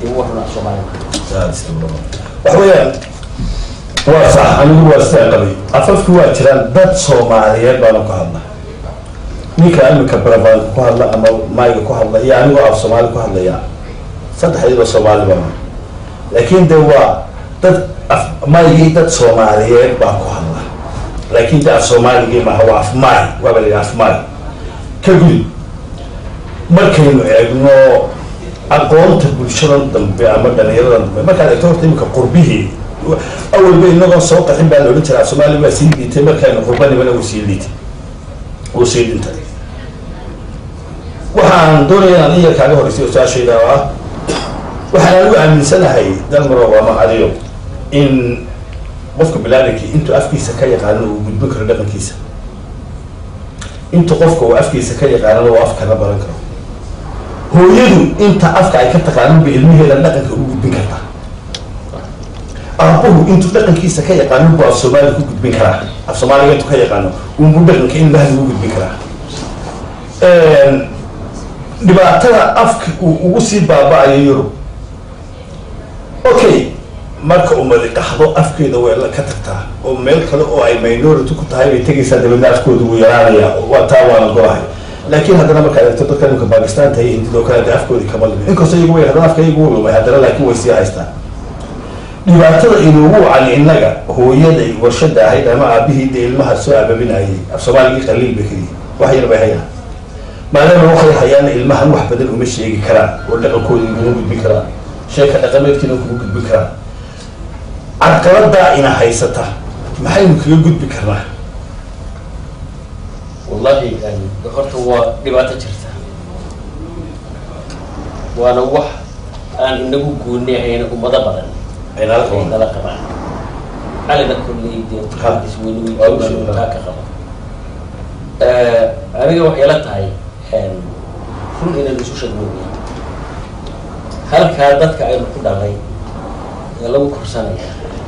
dee wax run af soomaali maaha waxa weeyaan waa sax anigu waa sidaa qabay afafki waa jiraan dad soomaaliyeed baanu ka hadla ninka imika barabaanka ku hadla ama maayga ku hadla iyo anigoo af soomaali ku hadlaya saddexdiiba soomaali baa laakiin de waa dad af maygii dad soomaaliyeed baa ku hadla laakiin de af soomaaligii maaha waa af maay waaba la yidhaha af maay ka gudi markaynu eegno aqoonta bulshadan dambe ama dhalinyaradan dambe markaad eegto horta imika qurbihii awalba inagoo soo qaxin baa la odhan jiraa soomaali baa sii dhiitay markaynu qurbanimana uu sii dhiitay uu sii dhintay waxaan doonaya inaan iya kaaga horreysay oo su-aashayda oo ah waxaan anigu aaminsanahay dalmarow ama adiyo in qofka bilaadankii intuu afkiisa ka yaqaano uu gudbin karo dhaqankiisa inta qofka uu afkiisa ka yaqaanana uu afkana baran karo hooyadu inta afka ay ka taqaanan ba ilmaheeda dhaqanka u gudbin kartaa aabuhu intuu dhaqankiisa ka yaqaano buu af soomaaliga ku gudbin karaa af soomaaliga intuu ka yaqaano unbuu dhaqanka ilmaha ugu gudbin karaa dhibaatada afka uu ugu sii baaba-ayo yurub okay marka umadi qaxdo afkeeda way la ka tagtaa oo meel kale oo ay minority ku tahay bay tegaysaa dabeedna afkooda wuu yaraanaya waa taa waana golahay laakiin haddana markaad eegto dadka imika bakistan tahay hindida oo kale de afkoodii kama lumin inkastoo iyagu way haddana afka iyagu wuu lumay haddana laakiin way sii haystaan dhibaatada inuugu wacan innaga hooyaday warshada ahayd ama aabihii de ilmaha soo ababinayay af soomaaligii qaliil bay keliyi wax yar bay hayaan maadaama waxay hayaana ilmahan wax badan uma sheegi karaan oo dhaqankoodii kuma gudbin karaan sheeka dhaqameedkiina kuma gudbin karaan carqaladaa ina haysata maxaynu kaga gudbi karnaa wallahi horta waa dhibaato jirta waana wax aan inagu gooni ahayn ummado badan aynala ay qaban nala qabaan calina kolley dee Ha. isweynuweytaa ka qaba aniga waxay la tahay run inaynu isu sheegnoogay halkaa dadka aynu ku dhalay ee lagu korsanaya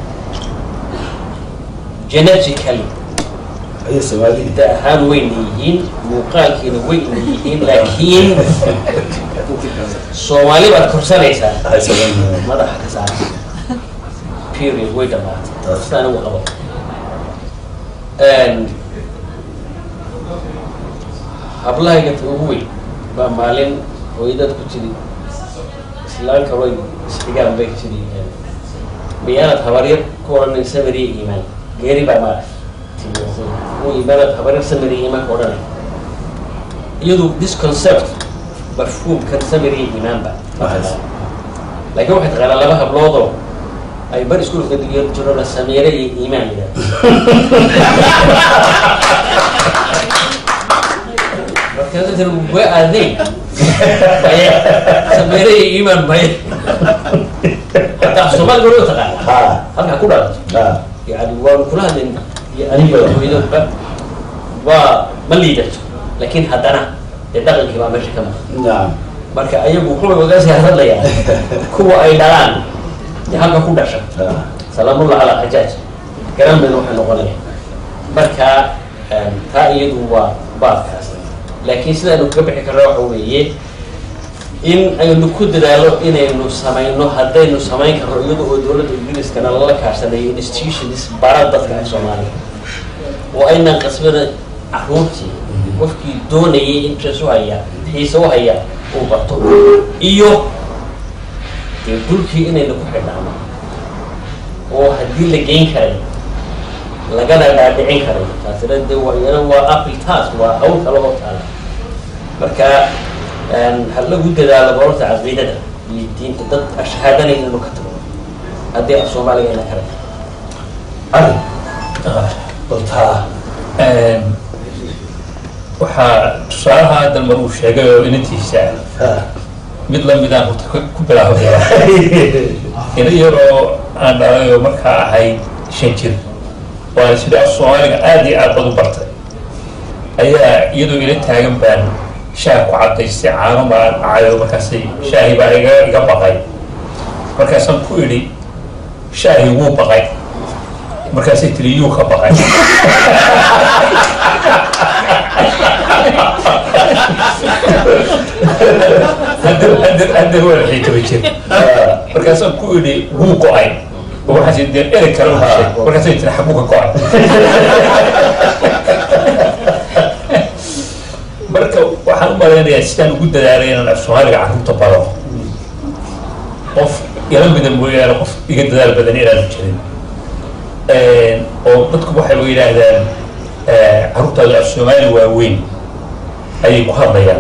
genetically aya soomaalida da ahaan wayna yihiin muuqaalkiina wayna yihiin laakiin soomaali baad korsanaysaa hay soomaalida madaxa ka saara period way dhamaatay Taas. sida anigu qabo hablahayga ta ugu weyn baa maalin hooyadad ku tiri islaan kaloo isxigaan bay tiri miyaanad habaryar ku odhanay samariya iimaan geeri baa maarag u iimaanad habaryar samariya iimaan ka odhanay iyadu this concept mafhuumkan samariya iimaanba Nice. laakiin waxay taqaanaa laba habloodoo ay bar iskuulka digan jiro la sameere iyo iimaan yidhahdo markaasa tiri waa aadeen maya sameere iyo iimaan maya hataa soomaaliga loo taqaana ha halkaa ku dhalato ha yani waanu kula hadlayn iyo aniga hooyadaba waa ma liidato laakiin haddana dee dhaqankii baa meesha ka maqan nacam marka ayagu wuxuu ogaasi hadlayaa kuwa ay dhalaan dee halka ku dhasha ha salaamullah calaa xajaaj garan bayna waxay noqonaya marka em, taa iyadu waa baadkaas laakiin sidaynu kaga bixi karna waxa weeye in aynu ku dadaalo inaynu samayno haddaynu samayn karno iyada oo dowladda ingiriiskana lala kaashanayo institutions bara dadka af soomaaliya oo aynan qasbada caruurtii qofkii doonayay interest u haya xiise u haya uu barto iyo dee dhulkii inaynu ku xidhnaano oo haddii la geyn karay lagana dhaadhicin karay taasina de waa iyana waa apple task waa hawl kale oo taala marka ha lagu dadaalo barorta caqiidada iyo diinta dad ashahaadanay inaynu ka tago haddii af soomaaliga ina karay ari baltaa waxaa tusaalaha dalmar uu sheegay oo inantiisa ha mid lamidaan horta ku ku bilaabaya ina yaroo aan dhalay oo markaa ahayd shan jir waana sidii af soomaaliga aada iyo aad bad u bartay ayaa iyadoo ila taagan baan shaah ku cadaystay caano baan cayo markaasay shaahi baa iga iga baqay markaasaan ku idhi shaahi wuu baqay markaasay tiri yuu ka baqay hadda waa lixii toban jir markaasaan ku idhi wuu go-ay oo waxaas dee erey kale u heshay markaasay tiri xaguu ka go-ay marka waxaan u malaynayaa sidaan ugu dadaalay inaan af soomaaliga carruurta baro qof ila mida mooyaane qof iga dadaal badan inaanu jirin oo dadku waxay yidhaahdaan carruurtaadu af soomaali waaweyn ayay ku hadlayaan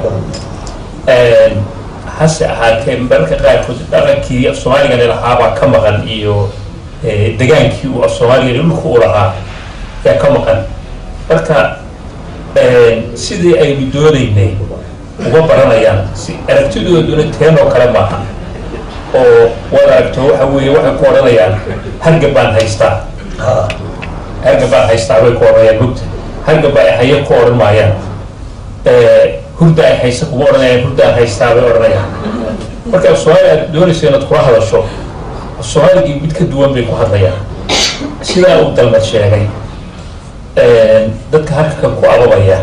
hase ahaatee mararka qaarkood dhaqankii af soomaaligani lahaabaa ka maqan iyo degaankii uu af soomaaliga dhulka u lahaa yaa ka maqan marka sidii aynu doonaynay uga baranayaan si aragtidooduna teenoo kale maaha oo waad aragto waxa weeye waxay ku odhanayaan hargab baan haystaa hargab baan haystaa bay ku odhanayaan mugta hargab ay haye ku odhan maayaan hurda ay haysa kuma odhanayaan hurdaan haystaa bay odhanayaan marka af soomaali aad doonayso inaad kula hadasho af soomaaligii mid ka duwan bay ku hadlayaan sidaa uu dalmad sheegay dadka halkan ku ababaya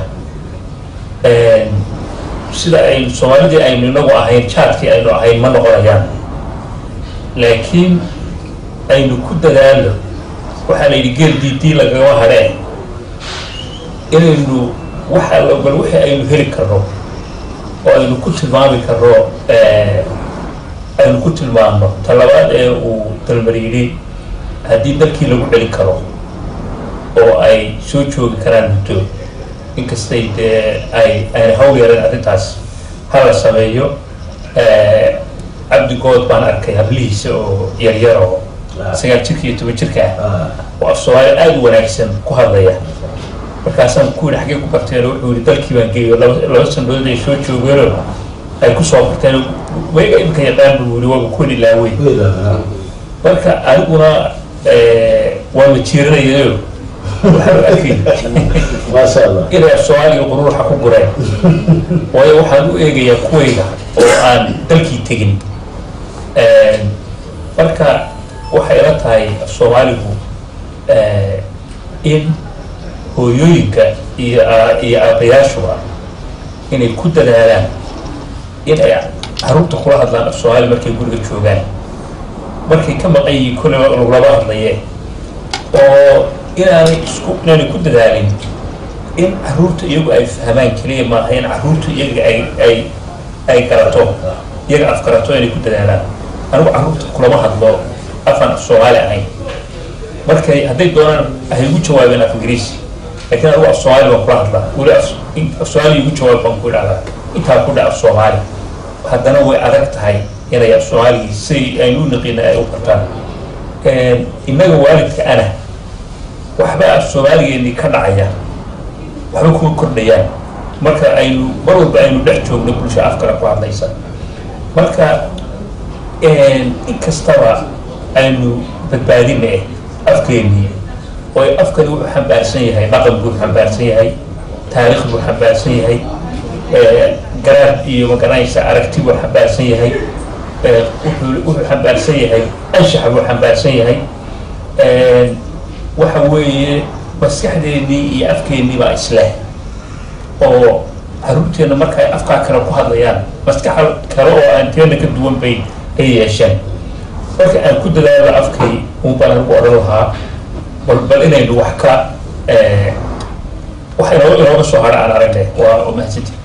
sida aynu soomaalidii aynu inagu ahayn jaadkii aynu ahayn ma noqonayaan laakiin aynu ku dadaalno waxaa la yidhi geel diidii lagama hadheen inaynu wax allo bal wixii aynu heli karno oo aynu ku tilmaami karno aynu ku tilmaamno talabaad ee uu dalmar yidhi haddii dalkii lagu celin karo oo ay soo joogi karaan muddo inkastay dee ay ayna hawl yareen arrintaas hala sameeyo cabdigood baan arkay hablihiisa oo yaryar oo sagaal jirka iyo toban jirka ah oo af soomaali aada u wanaagsan ku hadlaya markaasaan ku yidhi xaggee ku barteen wuxuu yidhi dalkii baan geeyo laba laba sanadood ay soo joogeenoo ay ku soo barteen wayga imika yaqaan buu yidhi waaba kuwan ilaaweyn marka aniguna waa la jiiranayayo waxaan arkay maasha allah inay soomaaliga quruuxa ku gureen waayo waxaan u eegayaa kuwayga oo aan dalkii tegin marka waxay ila tahay soomaaligu in hooyooyinka iyo iyo aabayaashuba inay ku dadaalaan in ay caruurta kula hadlaan af soomaali markay guriga joogaan markay ka maqan yihiin kolleyba laglaba hadlayee oo inaanay isku inaanay ku dadaalin in caruurta iyagu ay fahmaan keliya maaha in caruurta iyaga ay ay ay garato iyaga af garato inay ku dadaalaan anigu caruurta kulama hadlo afaan af soomaali ahayn markay hadday doonaan hay ugu jawaabeen af ingiriisi laakiin anigu af soomaali baan kula hadlaa weli af af soomaali igu jawaab baan ku idhahdaa intaa ku dha af soomaali haddana way adag tahay inay af soomaaligii siday aynu u naqiina ay u bartaan innaga waalidka ana waxba af soomaaligeennii ka dhacaya waxba kuma kordhayaan marka aynu mar walba aynu dhex joogno bulsho af kale ku hadlaysa marka in kastaba aynu badbaadina eh afkeennii oo afkani wuxuu xambaarsan yahay dhaqan buu xambaarsan yahay taariikh buu xambaarsan yahay garaad iyo magaranaysa aragti buu xambaarsan yahay wuxuu wuxuu xambaarsan yahay anshax buu xambaarsan yahay waxa weeye maskaxdeennii iyo afkeennii baa isleh oo caruurteenna marka ay afkaa kale ku hadlayaan maskax kale oo aan teena ka duwan bay ay yeesheen marka aan ku dadaalo afkay un baan anigu odhan lahaa bal bal inaynu wax ka wax inoo inooga soo hadha aan aragne waa mahadsanti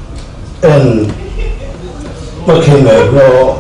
markaynu eegno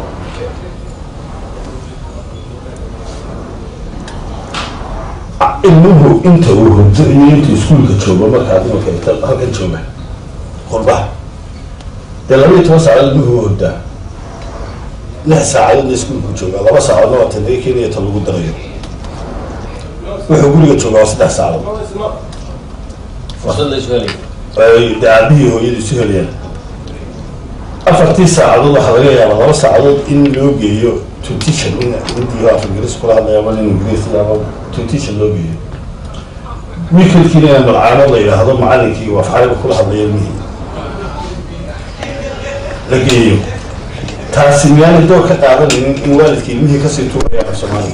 ilmuhu inta uu hurdo iyo inta iskuulka joogo markaad imanka inta halkan jooga qurbaha dee laba iyo toban saacadood ilmuhu u hurdaa lix saacadoodna iskuulku joogaa laba saacadoodna waa tadriga kenya ta lagu darayo wuxuu guriga joogaa waa saddex saacadood fursad la isu helay ay dee aabihii hooyadu isu helayaan afartii saacadood waxaa laga yaabaa laba saacadood in loo geeyo tuition in hindiyo af ingiriis kula hadlaya ama nin ingiriis ama tuition loo geeyo wikelkiina in malcaanood la yidhaahdo macalinkii waa afcariga kula hadlaya ilmihii la geeyo taasi miyaanay door ka qaadanaynin in waalidka ilmihii kasii tuurayaan af soomaaliga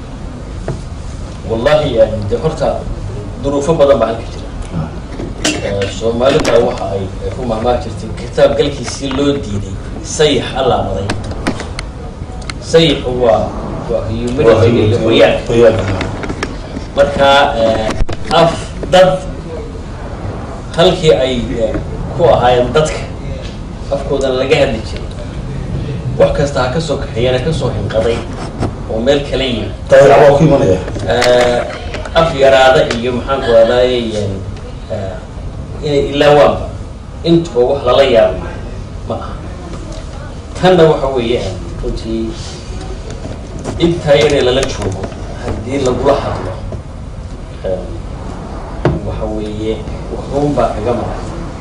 wallahi yani de horta duruufo badan baa halka jira soomaalida waxa ay ay ku mahmaa jirtay kitaab galkiisii loo diiday sayix allaabaday sayixu waa waa humidity iyo qoyaanka marka eh, af dad halkii ay eh, ku ahaayeen dadka afkoodana laga hadli jiray wax kasta ha ka soo kaxeeyana ka soo hinqaday oo meel kala yimi dayac waa ku imanaya Eh, af yaraada iyo maxaan ku adaaye inay ilaawaanba intuba wax lala yaabo ma aha tanna waxa weeyaan runtii intaa yaree lala joogo haddii lagula hadlo eh, waxa weeye waxuun baa kaga mara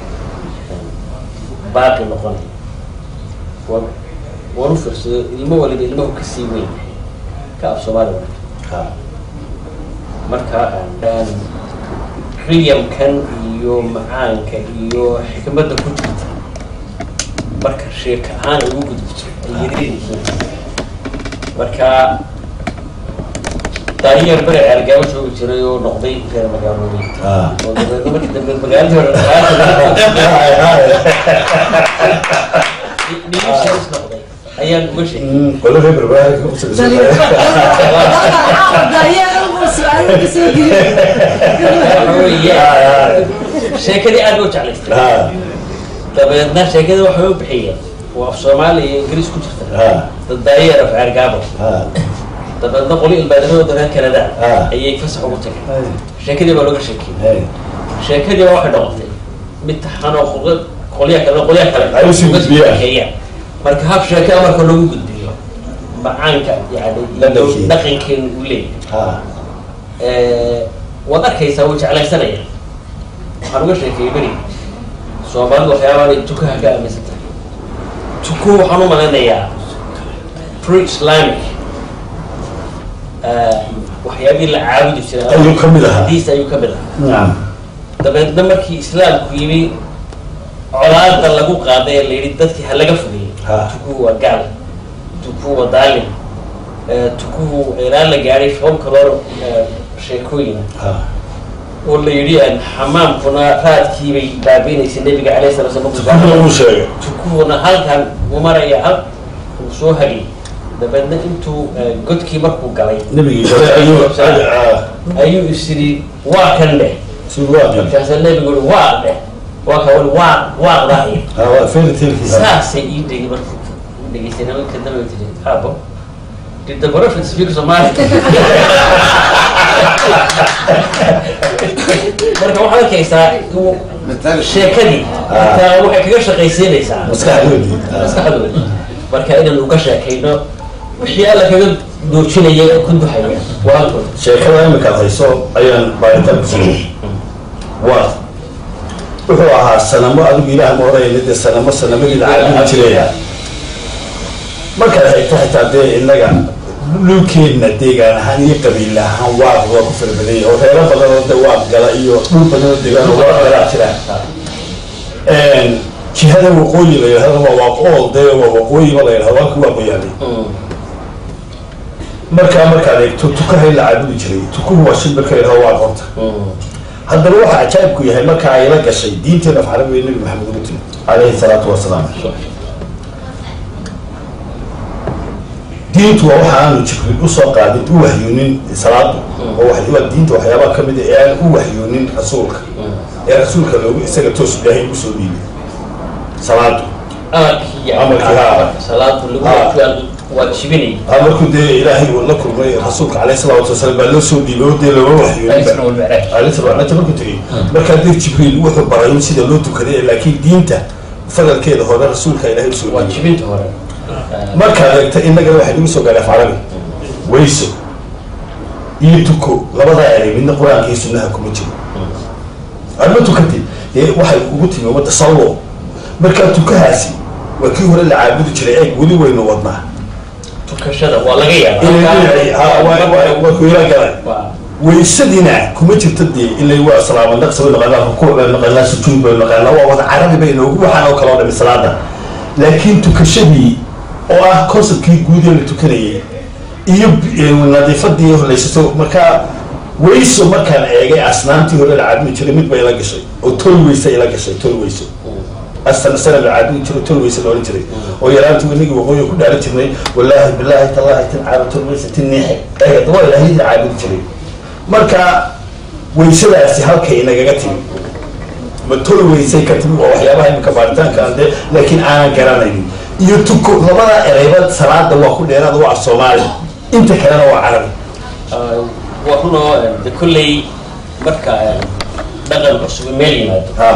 baaqi noqonaya waan waan u fiirsado ilmo waliba ilmahu ka sii weyn ka af soomaali waliba marka aan riyamkan iyo macaanka iyo xikmadda ku jirta marka sheeka ahaan ay ugu gudubto ay yaryaryihiin marka daayar bere ceergaabo joogi jiray oo noqday reer magaalooyin Ah. oo dabeedna markii dambe magaaladii hore magaalada dhiishaas noqday ayaan uga sheegay qolo reer berbera ka waxa weeye sheekadii aad u jeclaystay dabeedna sheekada waxay u bixiyeen waa af soomaaliya iyo ingiriis ku jirta dad daayeer af ceergaabo dabeedna qoli ilbaadnimadooda reer kanada Ah. ayay fasax ugu tageen sheekadii baa looga sheekeyey sheekadii baa waxay noqotay mid taxan oo qol- qolya kale qolya kale Ay usii uga gudbiyaan. sheekeeyaan marka hab sheeke marka lagu gudbiyo macaanka yani Dhaqankeena. dhaqankeenu uu leeyahay Eh, waad arkaysaa wuu jeclaysanaya waxaan uga sheekeeyey beri soomaalidu waxyaabaan ay tukaha ka aaminsan tahay tukuhu waxaan u malaynayaa pre islamic eh, waxyaabihii la caabudi jiray Ayuu ka mid ahaa. hadiis ayuu ka mid ahaa nacam dabeedna markii islaamku yimi colaada lagu qaaday ee la yidhi dadkii ha laga fogeeyey Ha. tukuhu waa gaal tukuhu waa daalim eh, tukuhu ilaa la gaadhay shan kaloo eh, sheekooyina oo la yidhi aan xamaamkuna raadkiibay baabiinaysay nebiga calayhi salatu wasalam tukuhu lagu sheegay tukuhuna halkan uu maraya hal uu soo hagay dabeedna intuu eh, godkii markuu galay nabigii hore ayuu ayuu is yidhi waa kan dheh si waa markaasa nebigu ui waa dheh waa ka wali waa waaqdahay waa fairy tale-kiisa saasay ii dhegi markuu dhegeystay nimanka dambe tiri abo did the prophet speak Somali marka waxaad arkaysaa uu sheekadii taa waxay kaga shaqaysiinaysaa maskaxdoodii maskaxdooda marka inaan uga sheekayno wixii alla kaga doojinaya ee ku duhaya waa halkooda sheekada imikaad hayso ayaan baaritaan ku sameeyey waa wuxuu ahaa sanamo adigu ilaah ma odhanayna dee sanamo sanamadii la caabudi jiraya markaad hayto xitaa dee innaga dhulkeenna deegaan ahaan iyo qabiil ahaan waaq waa ku fara badan yahay oo reero badan oo de waaq gala iyo dhul badan oo deegaan oo waaq galaa jiraan jihada waqooyi la yidhahdo waa waaq ool dee waa waqooyiba la yidhahdo halka waa qoyaalay markaa markaad eegto tukaha in la caabudi jiray tukuhu waa shimbirka yidhahdo waa qorta haddaba waxa cajaa'ibku yahay marka ay la gashay diinteena af carabiga nabi maxamed ugu timi calayhi salaatu wasalaam diintu waa waxa aanu jibriil usoo qaadin u waxyoonin salaadu oo wax- waa diinta waxyaabaha ka mid a ee aan u waxyoonin rasuulka ee rasuulka loogu isaga toos ilaahay usoo dhiibay salaadu amarkii Amarkii, haa. salaadu lagu Haa. waajibay waa jibinay aa markuu dee ilaahay uu la kulmay rasuulka calayhi salaatu wasalaam baa loo soo dhiibay oo dee looma Al-Isra waxyoonin wal-Mi'raj. alinta markuu tegey markaa dir jibriil wuxuu baray in sida loo tukaday laakiin diinta fadalkeeda hore rasuulka ilaahay usoo waa dhiibay jibinta hore markaad eegta innagana waxay nagu soo gaadhay af carabi weyso iyo tuko labadaa eray midna qur-aanka iyo sunnaha kuma jiro adma tukatid dee waxay ugu timi wadda sallo markaa tukahaasi waa kii hore la caabudi jiray eeg weli waynu wadnaa tukashada waa laga inay dhinacii ha waa- waa- waa ku ila galay yaabaa weysadina kuma jirto dee ilay waa salaama naqsi bay naqanaa rukuuc bay naqanaa sujuud bay naqanaa waa wada carabi bay noogu waxaan oo kale oo dhami salaada laakiin tukashadii oo ah conceptkii guud ee la tukanayay iyo eh, nadiifadii horlaysato markaa weyso markaan eegay asnaamtii hore la caabudi jiray mid bay ila gashay oo tol weyse ila gashay tol weyso asal sana la caabudi jiray tolweyse la odhan jiray oo yaraantii inagii waqooyi ku dhaaran jirnay wallaahi bilaahi tallaahi tin caaba tolweyse tin niixe eegad waa ilaahiyadii caabudi jiray marka weysadaasi halkay nagaga timi ma tolweysay ka timi waa waxyaabaha iminka baaritaanka aan dee laakiin aanan garanaynin iyo tuko labada ereyba salaada waa ku dheeraada waa af soomaali inta kalena waa carabi waa runoo de kolley marka dhaqan cusub meel yimaado ha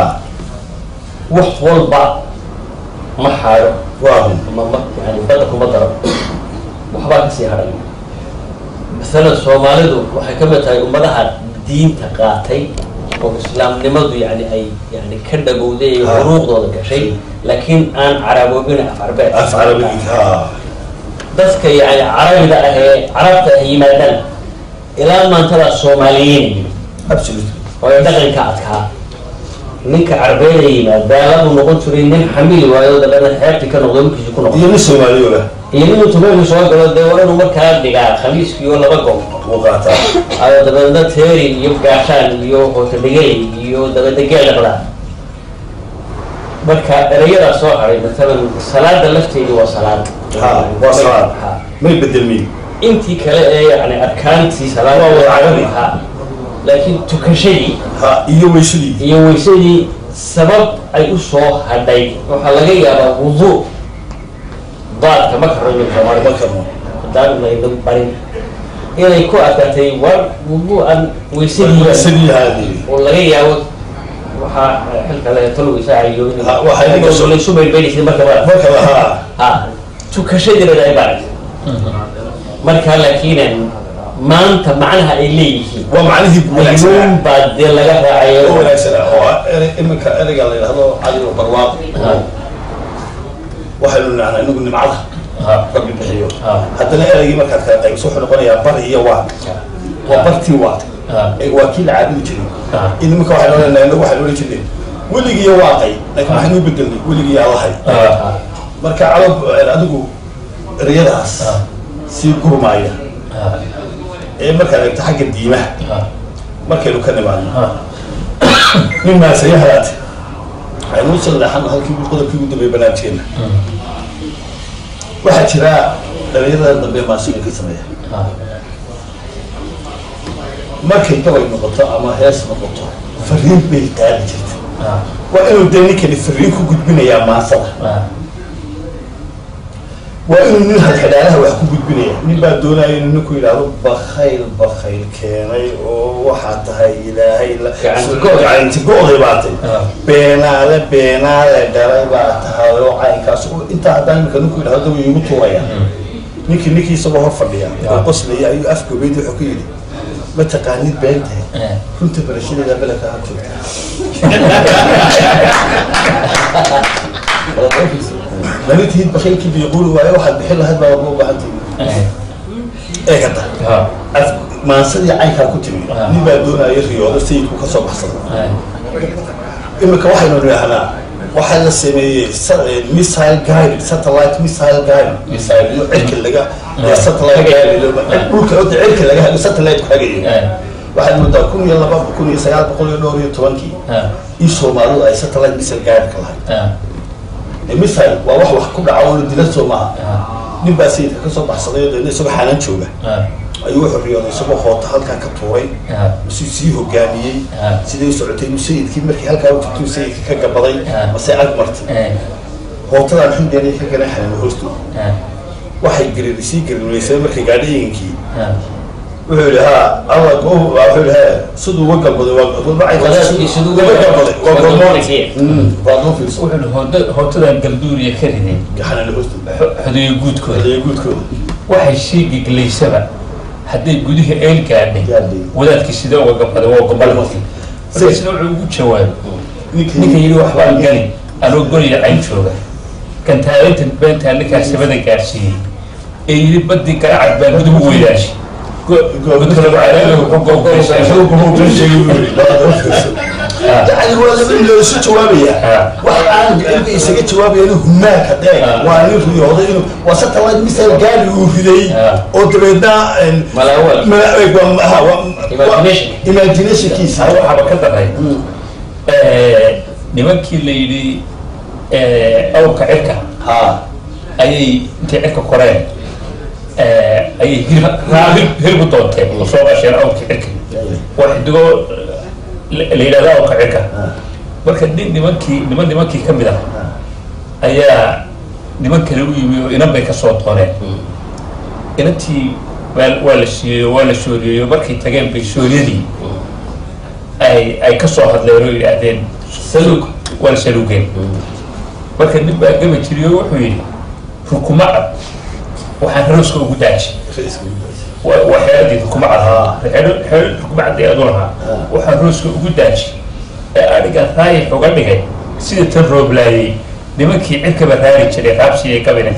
wax walba ma xaaro waa hun ma ma yani badda kuma daro waxbaa kasii hadhay masalan soomaalidu waxay ka mid tahay ummadaha diinta qaatay oo islaamnimadu yani ay yani ka dhagowday ee Ha. huruuqdooda gashay laakiin aan caraboobin af carbeed af carabi ha dadka yani carabida ah ee carabta ah yimaadaan ilaa maantadaa soomaaliyiin absolutely oo ay dhaqanka adkaa ninka carbeeda yimaad baaladu noqon jiray nin xamili waayo dabeedna xeebtii ka noqdo markiisi ku noqdo iyo nin soomaaliyooba iyo nin tumeelu soo galo dee waa inuu markaa dhigaa khamiiskiyo laba gob uu qaataa ayo dabeedna teerin iyo gaashaan iyo hootodhigay iyo dabeedna geel dhaqdaa marka erayadaa soo haray matalan salaada lafteedu waa salaad ha waa salaad Ha. may bedelmin intii kale ee yani arkaantii salaada Waa wada carabi. ha laakiin tukashadii ha iyo weysadii iyo weysadii sabab ay u soo hadhay waxaa laga yaabaa wudu daadka ma karayo soomaali ma karno haddaan laynagu barin inay ku adkaatay war wudu aan weysadii weysadii haadii oo laga yaabo waxaa xilka le tol weysaayo in Ha, waxay iga soo- laysu baydbaydhaysay markaba markaba ha ha tukashadiina ay baarag marka laakiin maanta macnaha ay leeyihiin waa macnihii wanaagsanaa ayuun baa dee laga oo raacayo wanaagsanaa oo ah ere- iminka ereyga la yidhahdo cali oo barwaaqo Ha, waxaynu nacnaa inagu nimcada ha, rabbi bixiyo ha, haddana ereygii markaad kala qaybiso wuxuu noqonayaa bar iyo waa waa bartii waa ha, ee waa kii la caabudi jiray ha. in iminka waxaynu odhanaa inagu waxaynu odhan jirnay weligiiyo waaqay laakiin waxaynu u bedelnay weligiiyo allahay Ha, marka calab adigu ereyadaas ha, sii gurmaaya ha, ee markaad eegto xagga diimaha ha, markaynu ka nimaadno ha. nin maasaya halaate waxaynu u salleexan halkii qodobkii ugu dambeeyay barnaamijkeena waxaa jira dhalinyarada dambe maasiga ka sameeya Ha, markay gabay noqoto ama hees noqoto fariin bay qaadi jirta ha, waa inuu dee ninkani fariin ku gudbinayaa maasada ha. waa inuu nin hadxidhaalaha wax ku gudbinaya nin baa doonaya inuu ninku yidhaahdo bakayl bakayl keenay oo waxaa tahay ilaahay la- Gacanti go'day. gacanti go'day baatay Ah. beenaale beenaale dhalay baa tahay oo caynkaas oo intaa haddaan imika ninku yidhahdo way igu tuuraya ninkii ninkii isagoo hor fadhiya oo Ah. qoslaya ayuu afgobeyd wuxuu ku yidhi ma taqaanid beentahay Eh. runta barashadeeda beledka ha joogta manitiid bakhaylkii biiquuli waayo waxaad bixin lahayd baa warma u baahantahay Eh, ee kada ha, af maansadii caynkaa ku timi Ah. nin baa doonaya riyoodo sayidku ka soo baxsada eh, imika waxaynu nidhaahnaa waxaa la sameeyey sa- eh, missile guided satellite missile guided missile iyo cirka laga Ah. ee satellite guided dhulka horta cirka laga hago satellite ku hagayo eh, waxaad moodaa kun iyo laba kun iyo sagaal boqol iyo dhowr iyo tobankii ha, in soomaalidu ay satellite missile guided ka lahayd ha, ee missile waa wax wax ku dhaca oo la dila soo maaha ha, nin baa sayidka ka soo baxsaday oo deedna isagoo xanaan jooga ha, ayuu wuxuu riyooday isagoo hoota halkaa ka tuuray ha, si sii hogaamiyey Ah. siday u socotay inuu sayidkii markii halkaa u tagtay sayidkii ka gabaday Ah. mase ag martay eh, hootadaan xundeena ka garan xanin hoostu ha, waxay gariir sii gariiraysay markay gaadhayinkii ha. wuxuu yidhi ha alla go wuxuu yidhi he siduu uga galbaday waa Wadaadkii siduu uga uga galbaday waa waa gormoon gormoon. Mm, waa loo fiirso wuxuu ihi hooda- hootadan galduuriya ka riday xanin hoostu xo- xodeeyo guudkooda hadayo guudkooda waxay sii geglaysaba hadday gudihi eel gaadhay Gaadhay. wadaadkii sidee uga gabaday waa gobol markii markaasna wuxuu ugu jawaabay ninkii ninka yidhi waxbaan gani anoo goriya cayn jooga kan taalinta beentaa ninkaa sabada gaadhsiiyey ee yidhi badii garacad baa guduhu weydaashi godka lagu caraabay wuxuu googaysaa yani waa laba ilo isu jawaabaya Ah. wax aan inta isaga jawaabayana humaanka dheeg Ah. waa nin riyooday inuu waa satellite missile gaari uu riday Ah. oo dabeedna en, Malaawal. mala- eh, waa- ha, waa- Imagination. waa- imaginationkiisa waxaaba ka daray nimankii la yidhi eh, awrka cirka ha ayay intay cirka koreen eh, ayay hilib hilib- hilib u doonteen oo soo qasheen awrka cirka waa xidigo la la yidhahdo awrka cirka marka nin nimankii niman nimankii ka mid ah ayaa niman kale u yimi oo inan bay ka soo dooneen inantii waa waa la siiyeyo waa la shooriyeyo markay tageen bay shooriyadii ay ay ka soo hadleen oo yidhaahdeen saluug waa la saluugeen marka nin baa gaba jiriyo wuxuu yidhi rukuma cad waxaan rooska ugu daaji waa waa xeeladii rukuma cad xeelo xeelo rukuma cad ee adu lahaa waxaan rooska ugu daaji ee adhiga raayix uga dhigay sida tan rooblaayey nimankii cirkaba raari jiray raabsiyay kabine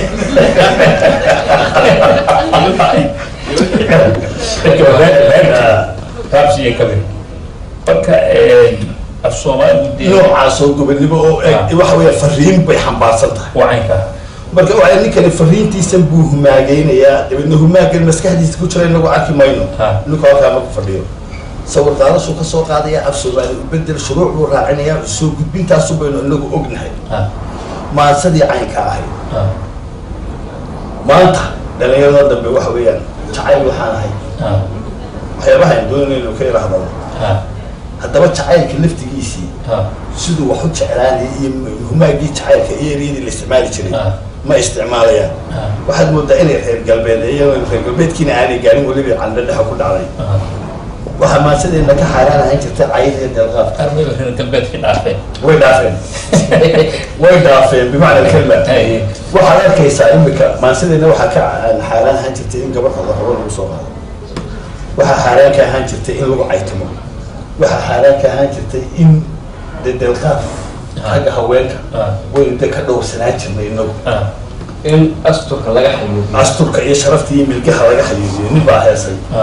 cirkaba raari raari jiray raabsiyay kabine marka af soomaaligu dee noocaasoo gobonimo oo eg waxa weya fariin bay xambaarsan tahay waa caynka marka waxa ninkani fariintiisan buu humaageynayaa dabeedna humaagan maskaxdiisa ku jira inagu arki mayno Ha. ninku halkaa marku fadhiyo sawir qaadashuu ka soo qaadaya af soomaali ubedel shuruuc buu raacinayaa soo gudbintaasu baynu inagu ognahay ha maansadii caynka ahayd ha maanta dhalinyarada dambe waxa weeyaan jacayl waxaan ahay ha waxyaabaha aan doonayno ka ila hadalo ha haddaba jacaylka laftigiisii ha siduu wax u jeclaanaya iyo humaagii jacaylka iyo eriyadii la isticmaali jiray Ah. ma isticmaalayaan Ah. waxaad moodaa inay reer galbeed iyagoo reer galbeedkiina aanay gaarin weliba candho dhexa ku dhacday ha waxaa maansadeena ka xaaraan ahaan jirta cayid iyo deelqaadka armayba reer galbeedkii dhaafeen way dhaafeen way dhaafeen bimacna alkalima Haye. waxaad arkaysaa imika maansadeena waxaa ka xaaraan ahaan jirtay in gabadh hodoqabo lagu soo qaado waxaa xaaraan ka ahaan jirtay in lagu caytamo waxaa xaaraan ka ahaan jirtay in de deelqaad xagga haweenka Ah. waynu de ka dhowrsanaan jirnay inagu ha in asturka laga xayuubiyo asturka iyo sharafta iyo milgaha laga xayuubiyo nin baa heesay ha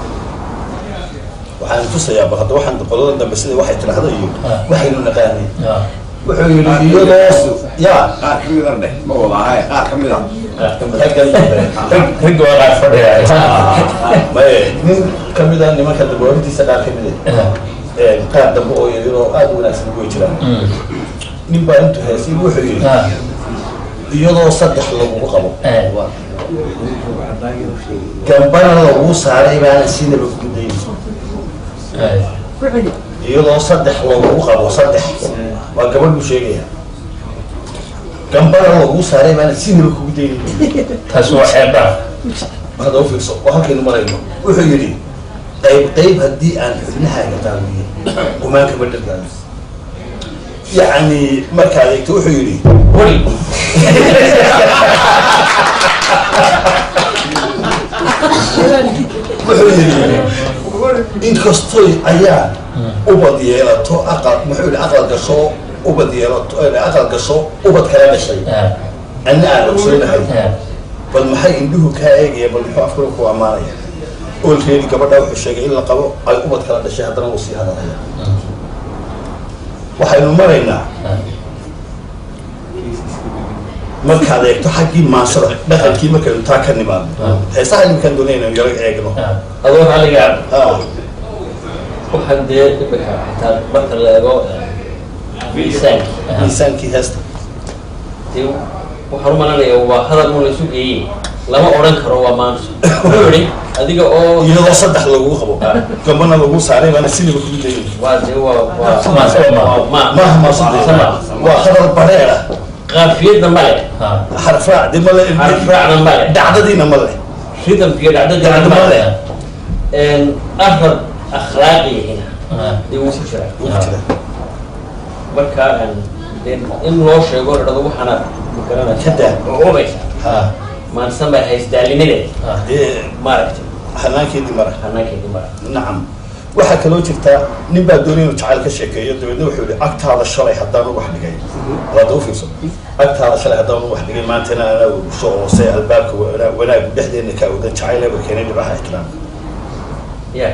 waxaan tusayaa bal hadda waxaan qolada dambe sida waxay tidhaahdo iyo Ah. waxaynu naqaanay ha wuxuu yidhi iyadoo ya qaar ka mid a dheh ma wada ahay qaar ka mid a raggan dambe ragga waa qaar fadhiya maye nin kamid a nimanka dambe warintiisa qaar kamid Ha. a qaar dambe oo yaryaroo aada u wanaagsan way jiraan Mm. nin baa intuu heesay wuxuu yidhi ha iyadoo saddex lagugu qabo Eh. gambana lagu saaray baana siinaba gudayn Haye. iyadoo saddex lagugu qabo saddex waa gabadh buu sheegaya gambana lagu saaray baana siinaba kugu daynin taasi waa xeeldhaaf hadda u fiirso waa halkaynu marayno wuxuu yidhi qayb qayb haddii aan xubnahaaga daawiye qumaan kama dhirgaayo yacni markaad eegto wuxuu yidhi weli wuxuu yidhi inkastoy ayaa ubad yeelato aqal muxuu yidhi aqal gasho ubad yeelato eh, aqal gasho ubad kala dhashay ha anna aan ogsoonahay ha bal maxay indhuhu kaa eegaya bal muxuu afkala ku ammaanaya oolkeedii gabadha wuxuu sheegay in la qabo ay ubad kala dhashay haddana wuu sii hadalaya waxaynu maraynaa markaad eegto xaggii maansada dhaqankii markaynu taa ka nimaadno heesaha iminkaan doonay inaynu yaro eegno ha adoo xaligaa Ah, waxaan dee imika xitaa marka la eego miisaanki miisaankii heesta dee waxaan u malanaya waa hadal un laysu geeyey lama odhan karo waa maanso wuxuu yihi adiga oo iyadoo saddex lagu qabo gambana lagu saaray baana siliba kugu dayin waa dee waa waa Maanso ma- waa ma maaha maasudee sama waa hadal bareera qaafiyadna male ha xarfraac de male xarfraacna male dhacdadiina male ridamkiyo dhacdadiina Dhacdo male male. arab akhlaaqiyahina ha dee wuu ku jiraa Wuu jira. marka dee in loo sheego la dhado waxaana magaranaysa Kada. ubaysa ha maansan baa haysdaalinideed ha dee maaragtay hanaankeedii mara hanaankeedii mara nacam waxaa kaloo jirta nin baa doonay inuu jacayl ka sheekeeyo dabeedna wuxuu yihi agtaada shalay haddaan u wax dhigay walaada u fiirso agtaada shalay haddaan u wax dhigay maantana anaa urusho oo se albaabka wana- wanaagu dhexdeena ka awdan jacayl eber keenay dhibaha ixtiraamka ya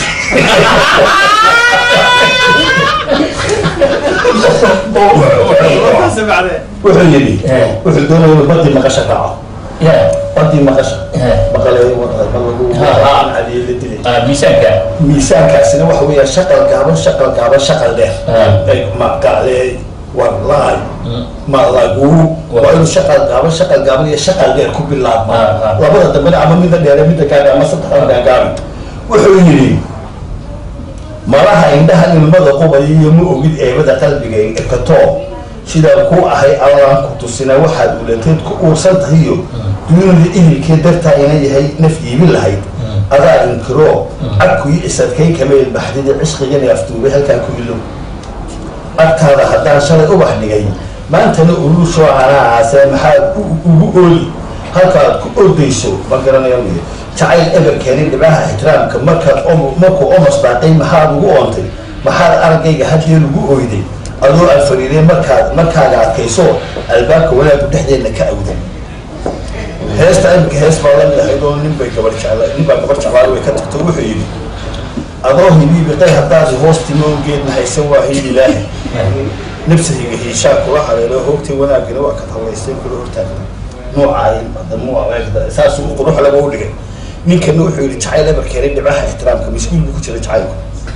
wuxuu yidhi Eh. wuxuu doonaya inuu badii maqasha raaco ya badii maqasha Eh. maqaleeyo wadada bal lagu Ha, ha. cadiye la dilay ha miisaanka miisaankaasina waxa weeyaa shaqal gaaban shaqal gaaban shaqal dheer Ah. ay maqaale war laay ma laguuru waa inuu shaqal gaaban shaqal gaaban iyo shaqal dheer ku bilaabma Ah, ah. labada dambena ama midda dheere midda gaabi ama saddexda gaagaabi wuxuu yidhi malaha indhaha ilmada qubaya iyo ma ogid eebada qalbiga ekatoo sidaan ku ahay allaan ku tusina waxaad ulateed ku uursan tahayo dunida ihilkee dartaa ina yahay naf iibin lahayd adaa inkiroo cabkuyi isadkay kameel baxdida cishqigani aftuubay halkaan ku ilow agtaada haddaan shalay ubax dhigay maantana uluushoo canaacase maxaad u- ugu ooli halkaad ku ordayso ma garanayo miyo jacayl eber keenay dhibcaha ixtiraamka markaad om- markuu omos daaqay maxaad ugu oontay maxaad araggayga haddee lagu oyday adoo aan fariiray markaad markaaga adkayso albaabka wanaaggu dhexdeedna ka awday heesta imika hees baa lamid ahayd oo nin bay gabar jecla nin baa gabar jeclaa way ka tagto wuxuu yidhi adoo hibiibiqay haddaad hoostimo geedna haysan waa hiil ilaahi nafsihiga hiishaa kula haleelo hoogtay wanaagina waa ka tallaysay kula hortaagna noocaayin adamu aweegda saasuu qurux laga u dhigay ninkana wuxuu yidhi jacayl eber keenay dhibcaha ixtiraamka miskuul buu ku jira jacaylku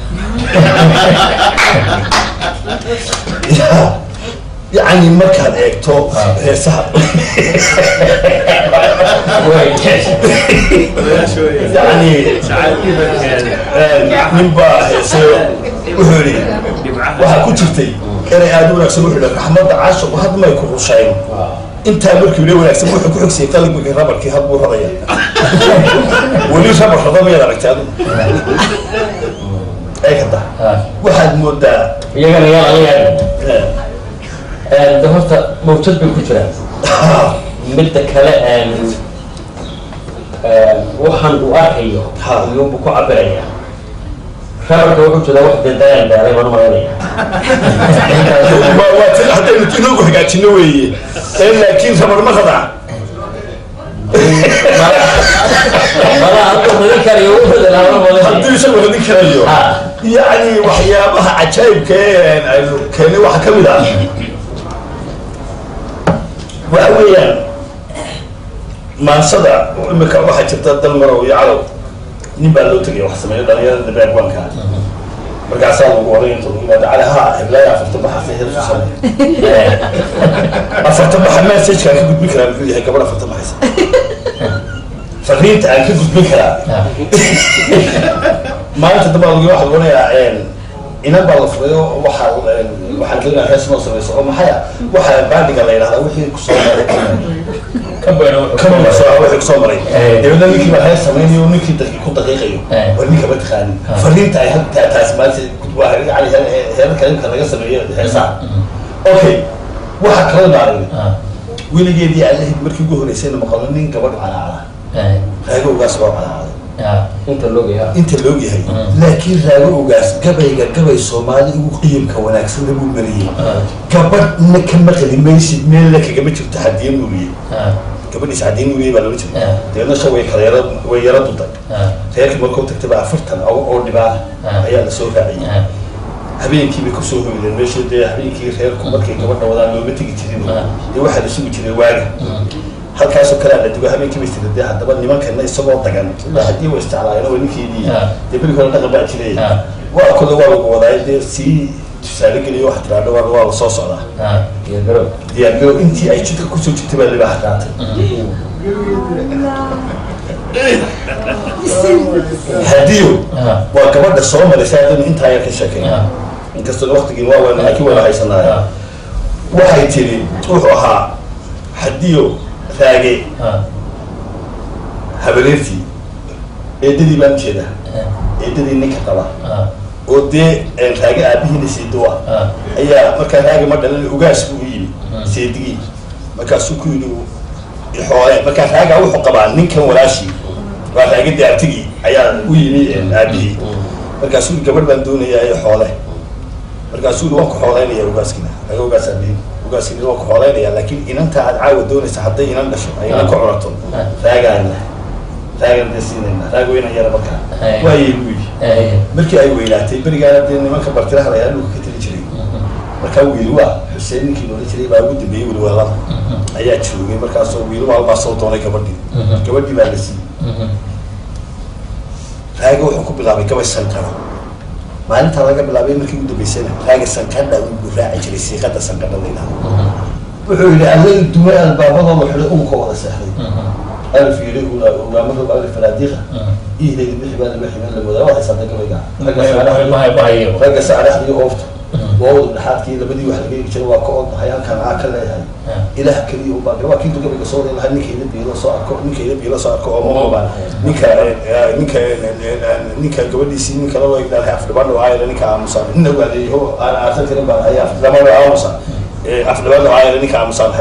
Ya, yacni markaad eegto heesaha yani nin baa heese wuxuu yidhi waxaa ku jirtay inay aada u wanaagsan wuxuu yidhi raxmadda caashiqu had may ku rushayn intaa markii ule wanaagsan wuxuu ku xogsiyay qalbigii rabarkii had buu radaya weli rabar rada mayaad aragtay adu eegada waxaad moodaa iyagana yaa laga yaaba eh, de horta mawjad bay ku jiraan midda kale een, een, waxaan uu arkayo Ha. iyuunbu ku cabiraya rabarka wuxuu jeedaa wax dee dayaan dheeray baan malanaya waa- waa ti- haddaynu inoogu hagaajino weeye ee laakiin rabar ma radaa mala hadduu radin karayo wuxuu dalaama malanaya hadduu isagu radin karayo Ha. yacni waxyaabaha cajaa'ibka ee aynu keenay waxaa ka mid ah waxa weeyaan maansada imika waxaa jirta dalmarow iyo calow nin baa loo tegaya wax sameeyo dhalinyarada beerbanka markaasaa lagu oray inta lagu yimaado cali ha heblaaya afartan baxaase heersu samey afartan baxa messageka aan ka gudbin karaa muxuu yahay gabadh afartan baxaysa fariinta aan ka gudbin karaa maalinta dambe lagu waxa lagu onayaa inan baa la furay oo waxaa waxaan doonaa hees noo samayso oo maxay ah waxa baadhiga la yidhahdaa wixii kusoo maray kama soo wixii kusoo maray dabeedna ninkii baa hees samaynayo ninkii daqi ku daqiiqayo war ninka ma taqaanin fariinta ay hadda taas maalinta waa yani heerarka imka laga sameeyo heesaha okay waxa kala naarin weligeedii allahid markii ugu horeysayna maqalno nin gabadh calaacala raagowgaas waa calacalay inta loogayaa inta loog yahay laakiin raago ogaas gabayga gabay soomaali ugu qiyamka wanaagsan lagu mariyey gabadhna ka maqli maysid meelna kagama jirto xadiye nuuriye gabadhiis xadiye nuuriye baa loola jirta deedna sha way kala yara way yara duday reerkii markuu tagtay baa afartan oo oo dhibaana ayaa la soo raaciyey habeenkii bay kusoo hoydeen meesha dee habeenkii reerku markay gabadha wadaan looma tegi jirin dee waxaa la sugi jiray waaga halkaasoo kale la digo habeenkii bay tiri dee haddaba nimankana isagoo dagan haddii wa isticlaayeen oo ninkeedii dee beri hore dhaqan baa jiray waa kole waa lagu wadaay dee sii tusaale geliyo waxa tiraahdo waa waa la soo socdaa iyo garow diyaargaro intii ay jidka kusoo jirtay baa libaaha qaatay hadiyo waa gabadha soo maraysa haddaynu intaa yar ka sheekay inkastoo waqtigiin waa waynu laakiin wayna haysanaya waxay tiri wuxuu ahaa hadiyo raage habareertii eedadii baan ujeeda eedadii ninka qaba oo dee raage aabihiina seedo ah ayaa markaa raage ma dhalan ugaas buu u yimi seedigii markaasuu ku yidhi xoole markaa raaga wuxuu qabaa ninkan walaashii waa raage daartigii ayaa u yimi aabihii markaasuu yidhi gabadh baan doonayaa ee xoole markaasuu yidhi waan ku xoolaynaya ugaaskina raage ugaas aabihiin ugaaskina waan ku xoolaynaya laakiin inanta aad caawa doonaysa hadday inan dhasho ay inan ka curato raagaana raagan dee siinayna raag weynan yara markaa waayay buu yidhi markii ay weynaatay berigaana dee nimanka bartiraha layaa dhulka ka tali jiray markaa wiil waa xuseen ninkii loola jiray baa ugu dambeeyey wilweelada ayaa joogay markaasoo wiil maalbaa soo doonay gabadhii gabadhii baa la siiyey raaga wuxuu ku bilaabay gabay sankara maalintaa laga bilaabay markii ugu dambeysana raaga sanqadha uu raaci jiray siiqada sanqadha la yidhahdo wuxuu yidhi alla dumay albaabadooda xidhay unka wada seexday alif yidhi ugaamadu alif fanaadiiqa ihdayda bixi baa lama xiban la moodaa waxay saada gabayga ragga saaraxdii ragga saaraxdii oofta waawda dhexaadkii labadii wax laga eegi jiray waa ka odnahay halkan aa ka leeyahay ilaah keliya u baaqi waa kii gabayga soo wada lahaa ninka ila biilo soo arko ninka ila biilo soo arko oo maoba ninka ninka ninka gabadhiisii ninka loo egdaalhay afdhibaan aayla ninka aamusan nina waadeeyaho aan aarsan karin baa ayaa afdhibaan aamusan afdhibaan aayla ninka aamusan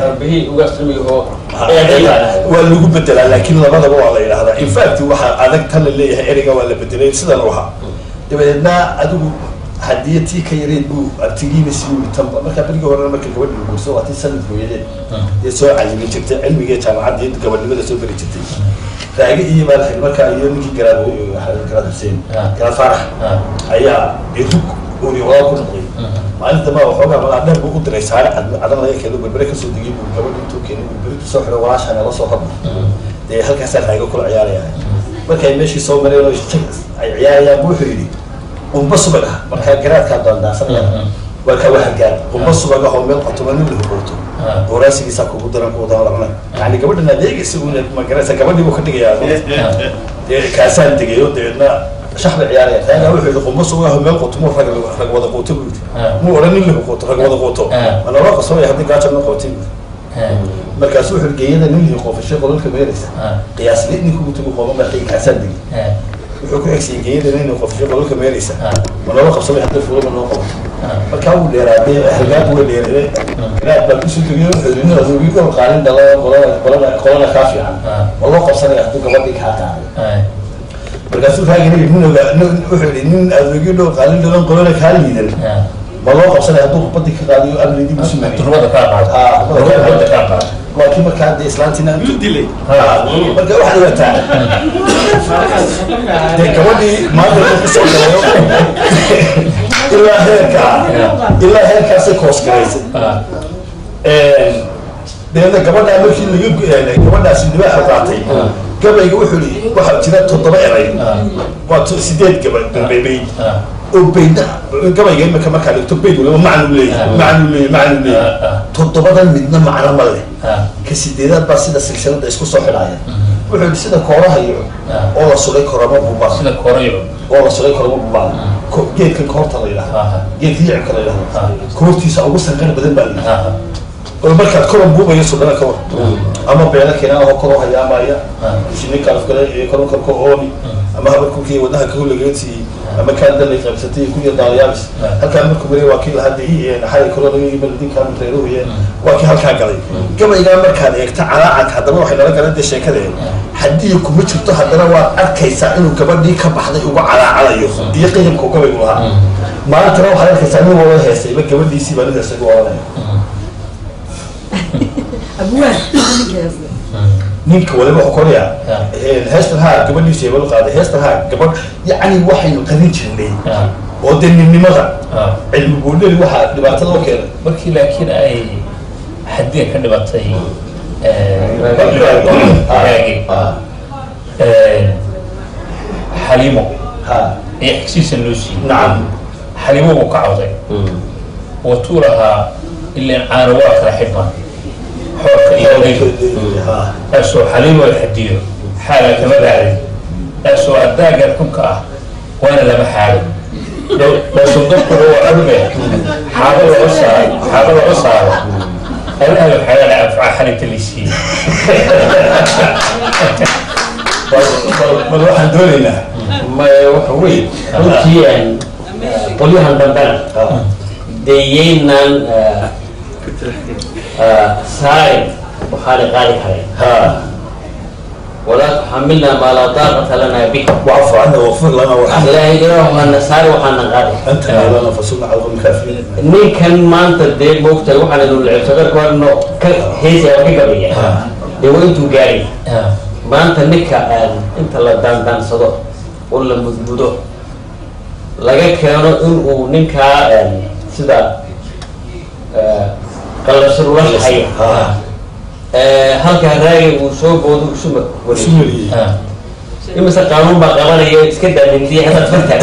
waa lagu bedelaa laakiin labadaba waa la yidhahdaa in fact waxaa adag tan la leeyahay ereyga waa la bedelay sidan u ahaa dabadeedna adigu haddii tii ka yareed buu artigiina si uu tanba markaa berigii horena marka gabadhi la guurso waa tii sanad hooyadeed ee soo cayimi jirtay cilmiga jaamacadda iyo gabadhnimada soo beri jirtay raagi iyo maalxil markaa iyo ninkii garaad garaad xuseen garaad faarax ayaa rug uuriwaa ku noqday maalin dambaa waxoogaa malaa dheer buu u diray saare cadan laga keeno berbere kasoo degay buu gabadhi intuu keenay buu beritu soo xiray walaashana la soo hadla dee halkaasaa raago kula ciyaaraya markay meeshii soo mareen oo ay ciyaarayaan buu wuxuu yidhi qumba subag ah markaa garaadkaa doondaasanaya markaa waa hagaag qumba subag ah oo meel qotoma nin la hubuurto gooraasigiisaa kugu daran kugu daran lacna yani gabadhan adeegaysa uuna magaraysa gabadhii buu ka dhigayaa dee kaasaan degayo dabeedna shax bay ciyaaraya taagaa wuxuu yidhi qumba subag ah oo meel qotomo rag rag wada quuto buu yidhi muu odhan nin la quuto rag wada quuto ma naloo qasooya haddii gaajo noo qabatay buu markaasu wuxuu geeyada nin lii qoofashay qolalka meelaysa qiyaasli ninkugu tagu qooma markay kaasaan degi wuxuu ku xigsiiyey geeyada nin qofshay qolalka meelaysa ma noola qabsamay hadda fuulama noo qabato markaa wuu dheeraadee halgaad waa dheerade garaad baa kusoo tegiyo xudunada ugi dhowr qaalin dhala qolana qolana qolana kaa fiican ma loo qabsanaya hadduu gabadhii kaa qaaday markaasuu raagina nin oga wuxuu yidhi nin adoogyo dhowr qaalin dhalan qolana kaa liidan ma loo qabsanaya hadduu kubadii ka qaadayo amridii busu waa kii markaa dee islaantiina intuu dilay marka waxaad ogaataa dee gabadhii maanta ku soo galayo ilaa heerkaa ilaa heerkaasay koos garaysay deedna gabadhaa markii laga gabadhaasi libaaxa qaatay gabayga wuxuu yidhi waxaa jira toddoba eray waa sideed gaba beyd oo beydna gabayga imika markaa dhigto beyd waliba macnu leeyahay macnu leeyahay macnu leeyahay toddobadan midna macno ma leh ka sideedaad baa sida silsilada isku soo xidhaya wuxuu yidhi sida kooraha iyo oo la sugay koramo bubaa sida korayo oo la sugay koramo bubaa geedkan koorta la yidhahdo geedka yicibka la yidhahdo koortiisa ugu sanqar badan baa la yidhahda oo markaad koran buubayo sudhana ka war ama beela keenaan oo kor u hayaamaya shini kalafkale iyo koran korka oomi ama habarkulkii wadnaha ka hulageetii ama kaan dalay qaybsatay kuya daalayaabis halkaa markuu maray waa kii lahadda xalay kalo laga yimid dinkaan reeruhuye waa kii halkaa galay gabaygaa markaad eegta calaacad haddana waxay nala galan dee sheekadee haddii kuma jirto haddana waad arkaysaa inuu gabadhii ka baxday uga calaacalayo iyo qiyamka uu gabaygu lahaa maantana waxaad arkaysaa nin wada heesayba gabadhiisii baa nin heesay u oranaya ninka waliba koraya heestan haa gabadhiisu hebel qaaday heestan haa gabadh yacni waxaynu qarin jirnay oo dee ninnimada cilmi buudheli waxaa dhibaatada u keenay markii laakiin ay xadiga ka dhibatay xaliimo iyo xigsiisa loo siiyey nacam xaliimo buu ka cawday watuu lahaa ilaan caano waa kala xidhmaan xoorka iyo odayga kaasoo xaliimo la xadiyo xaala kama raacday kaasoo addaagan xunka ah waana lama xaalo dhowsodobkuna waa cunbe xaabo laga saaro xaabo laga saaro allaha waxaa anfacaa xalinta laysiiyey bal waxaan doonaynaa waxa wey runtii qolyahan dambena dee yaynaan saarin waxaana qaadi karay walaa tuxamilna maa laa daaqata lana bih واعف عنا واغفر لنا وارحمنا ilaahay ilaahana saari waxaana qaadi انت مولانا فانصرنا على القوم الكافرين ninkan maanta dee moogtahay waxaan idin lacibsagarkoodno ka heesaya oo ka gabaya dee waa intuu gaari maanta ninka inta la daandaansado oo la mudmudo laga keeno in uu ninkaa sida qallasar ula shaqaya halkaa raagay uu soo boodo isu wariyo سوري imise qaanuun baa qabanaya iska daamintiya haddaad fartaag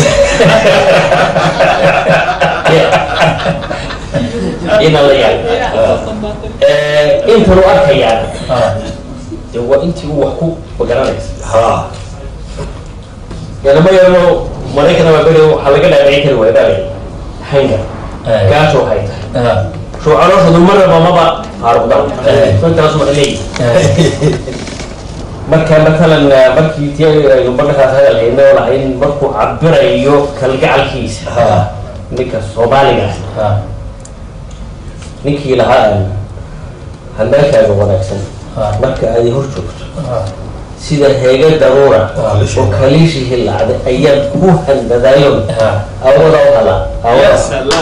ina la yaab intan u arkayaan de waa intii uu wax ku magaranaysa ha yanama yarano maraykana waa beri waxaa laga dhaadhicin kari waaya baa hanga gaajo waxay tahay shuu calooshoodu marnaba maba faaruqdan intaas ma leeyihi marka matalan markii ti aynu markaas hadal hayno lahayn markuu cabirayo kalgacalkiisa ninka soomaaliga ah ninkii lahaa handaalkaaga wanaagsan marka aad hor joogto sida heega daruura oo kaliishi hilaacda ayaad ku handadaayon awada u halaa awada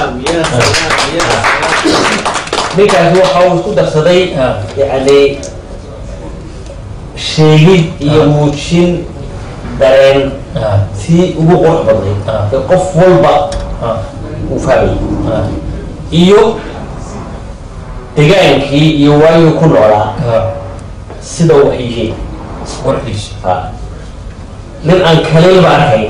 ninkaasi waxa uu isku darsaday yani sheegid iyo muujin dareen tii ugu qurux badnayd ee qof walba uu fahmayay iyo degaankii iyo waayuu ku noolaa sida wax yihiin ha nin aan kaliilba arkayn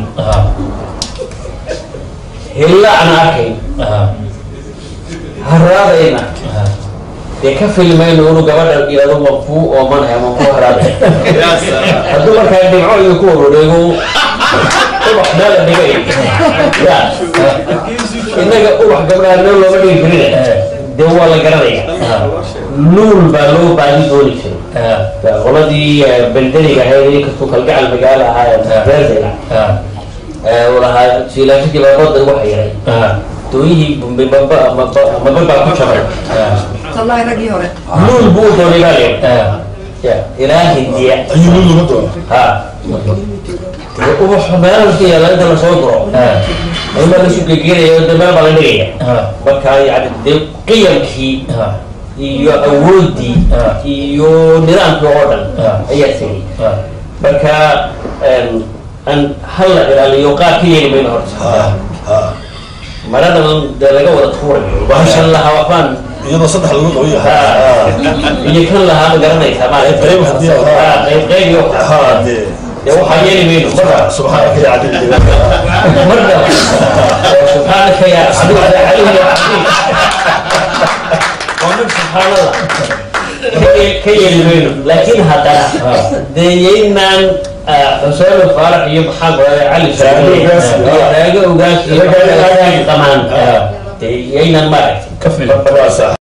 hillaacna arkayn haraadayna dee ka filmayno inu gabadha ilado mankuu oomanaya mankuu haraaday hadduu markaa dhibco iyo ku warodheego ubax meela dhigay ya innaga ubax gabdhaha meel looma dhigi karine dee waa la garanaya nuul baa loo baadi dooni jiray qoladii beldeniga ahayd inkastuu kalgacal magaalo ahaa beerdela lahaa jiilaashadii baabada waxa yaray dooyihii maba baa ku jabay والله رقي هوري nuul buu doonay baa leeyahay ya ilaa hindiya ayuu lama doona ha ubax meelaha iska yaala inta lasoo guro ayma la sugegeynaya de meel baa la dhigaya marka yani dee qiyamkii iyo awoodii iyo nidaamkii oo dhan ayaa tegay marka an hal la ilaaliyo qaar ka yeeli mayno horta maradan dee laga wada tuurayo bahashan lahaa waxbaan iyadoo saddex lagu qaban yahay iyo kan lahaa ma garanaysaa maarata qayb haddii Ah, qayb qayb iyo ha dee dee waxaa yeeli mayno marka subxaanaka ya cadil مرة سبحانك يا عدو يا علي يا عظيم ومن سبحان الله كي- كي يلمينه لكن هذا دينا حسين الفارح يبحث علي سعيد راجع وقال كمان دينا ما كفل waa sax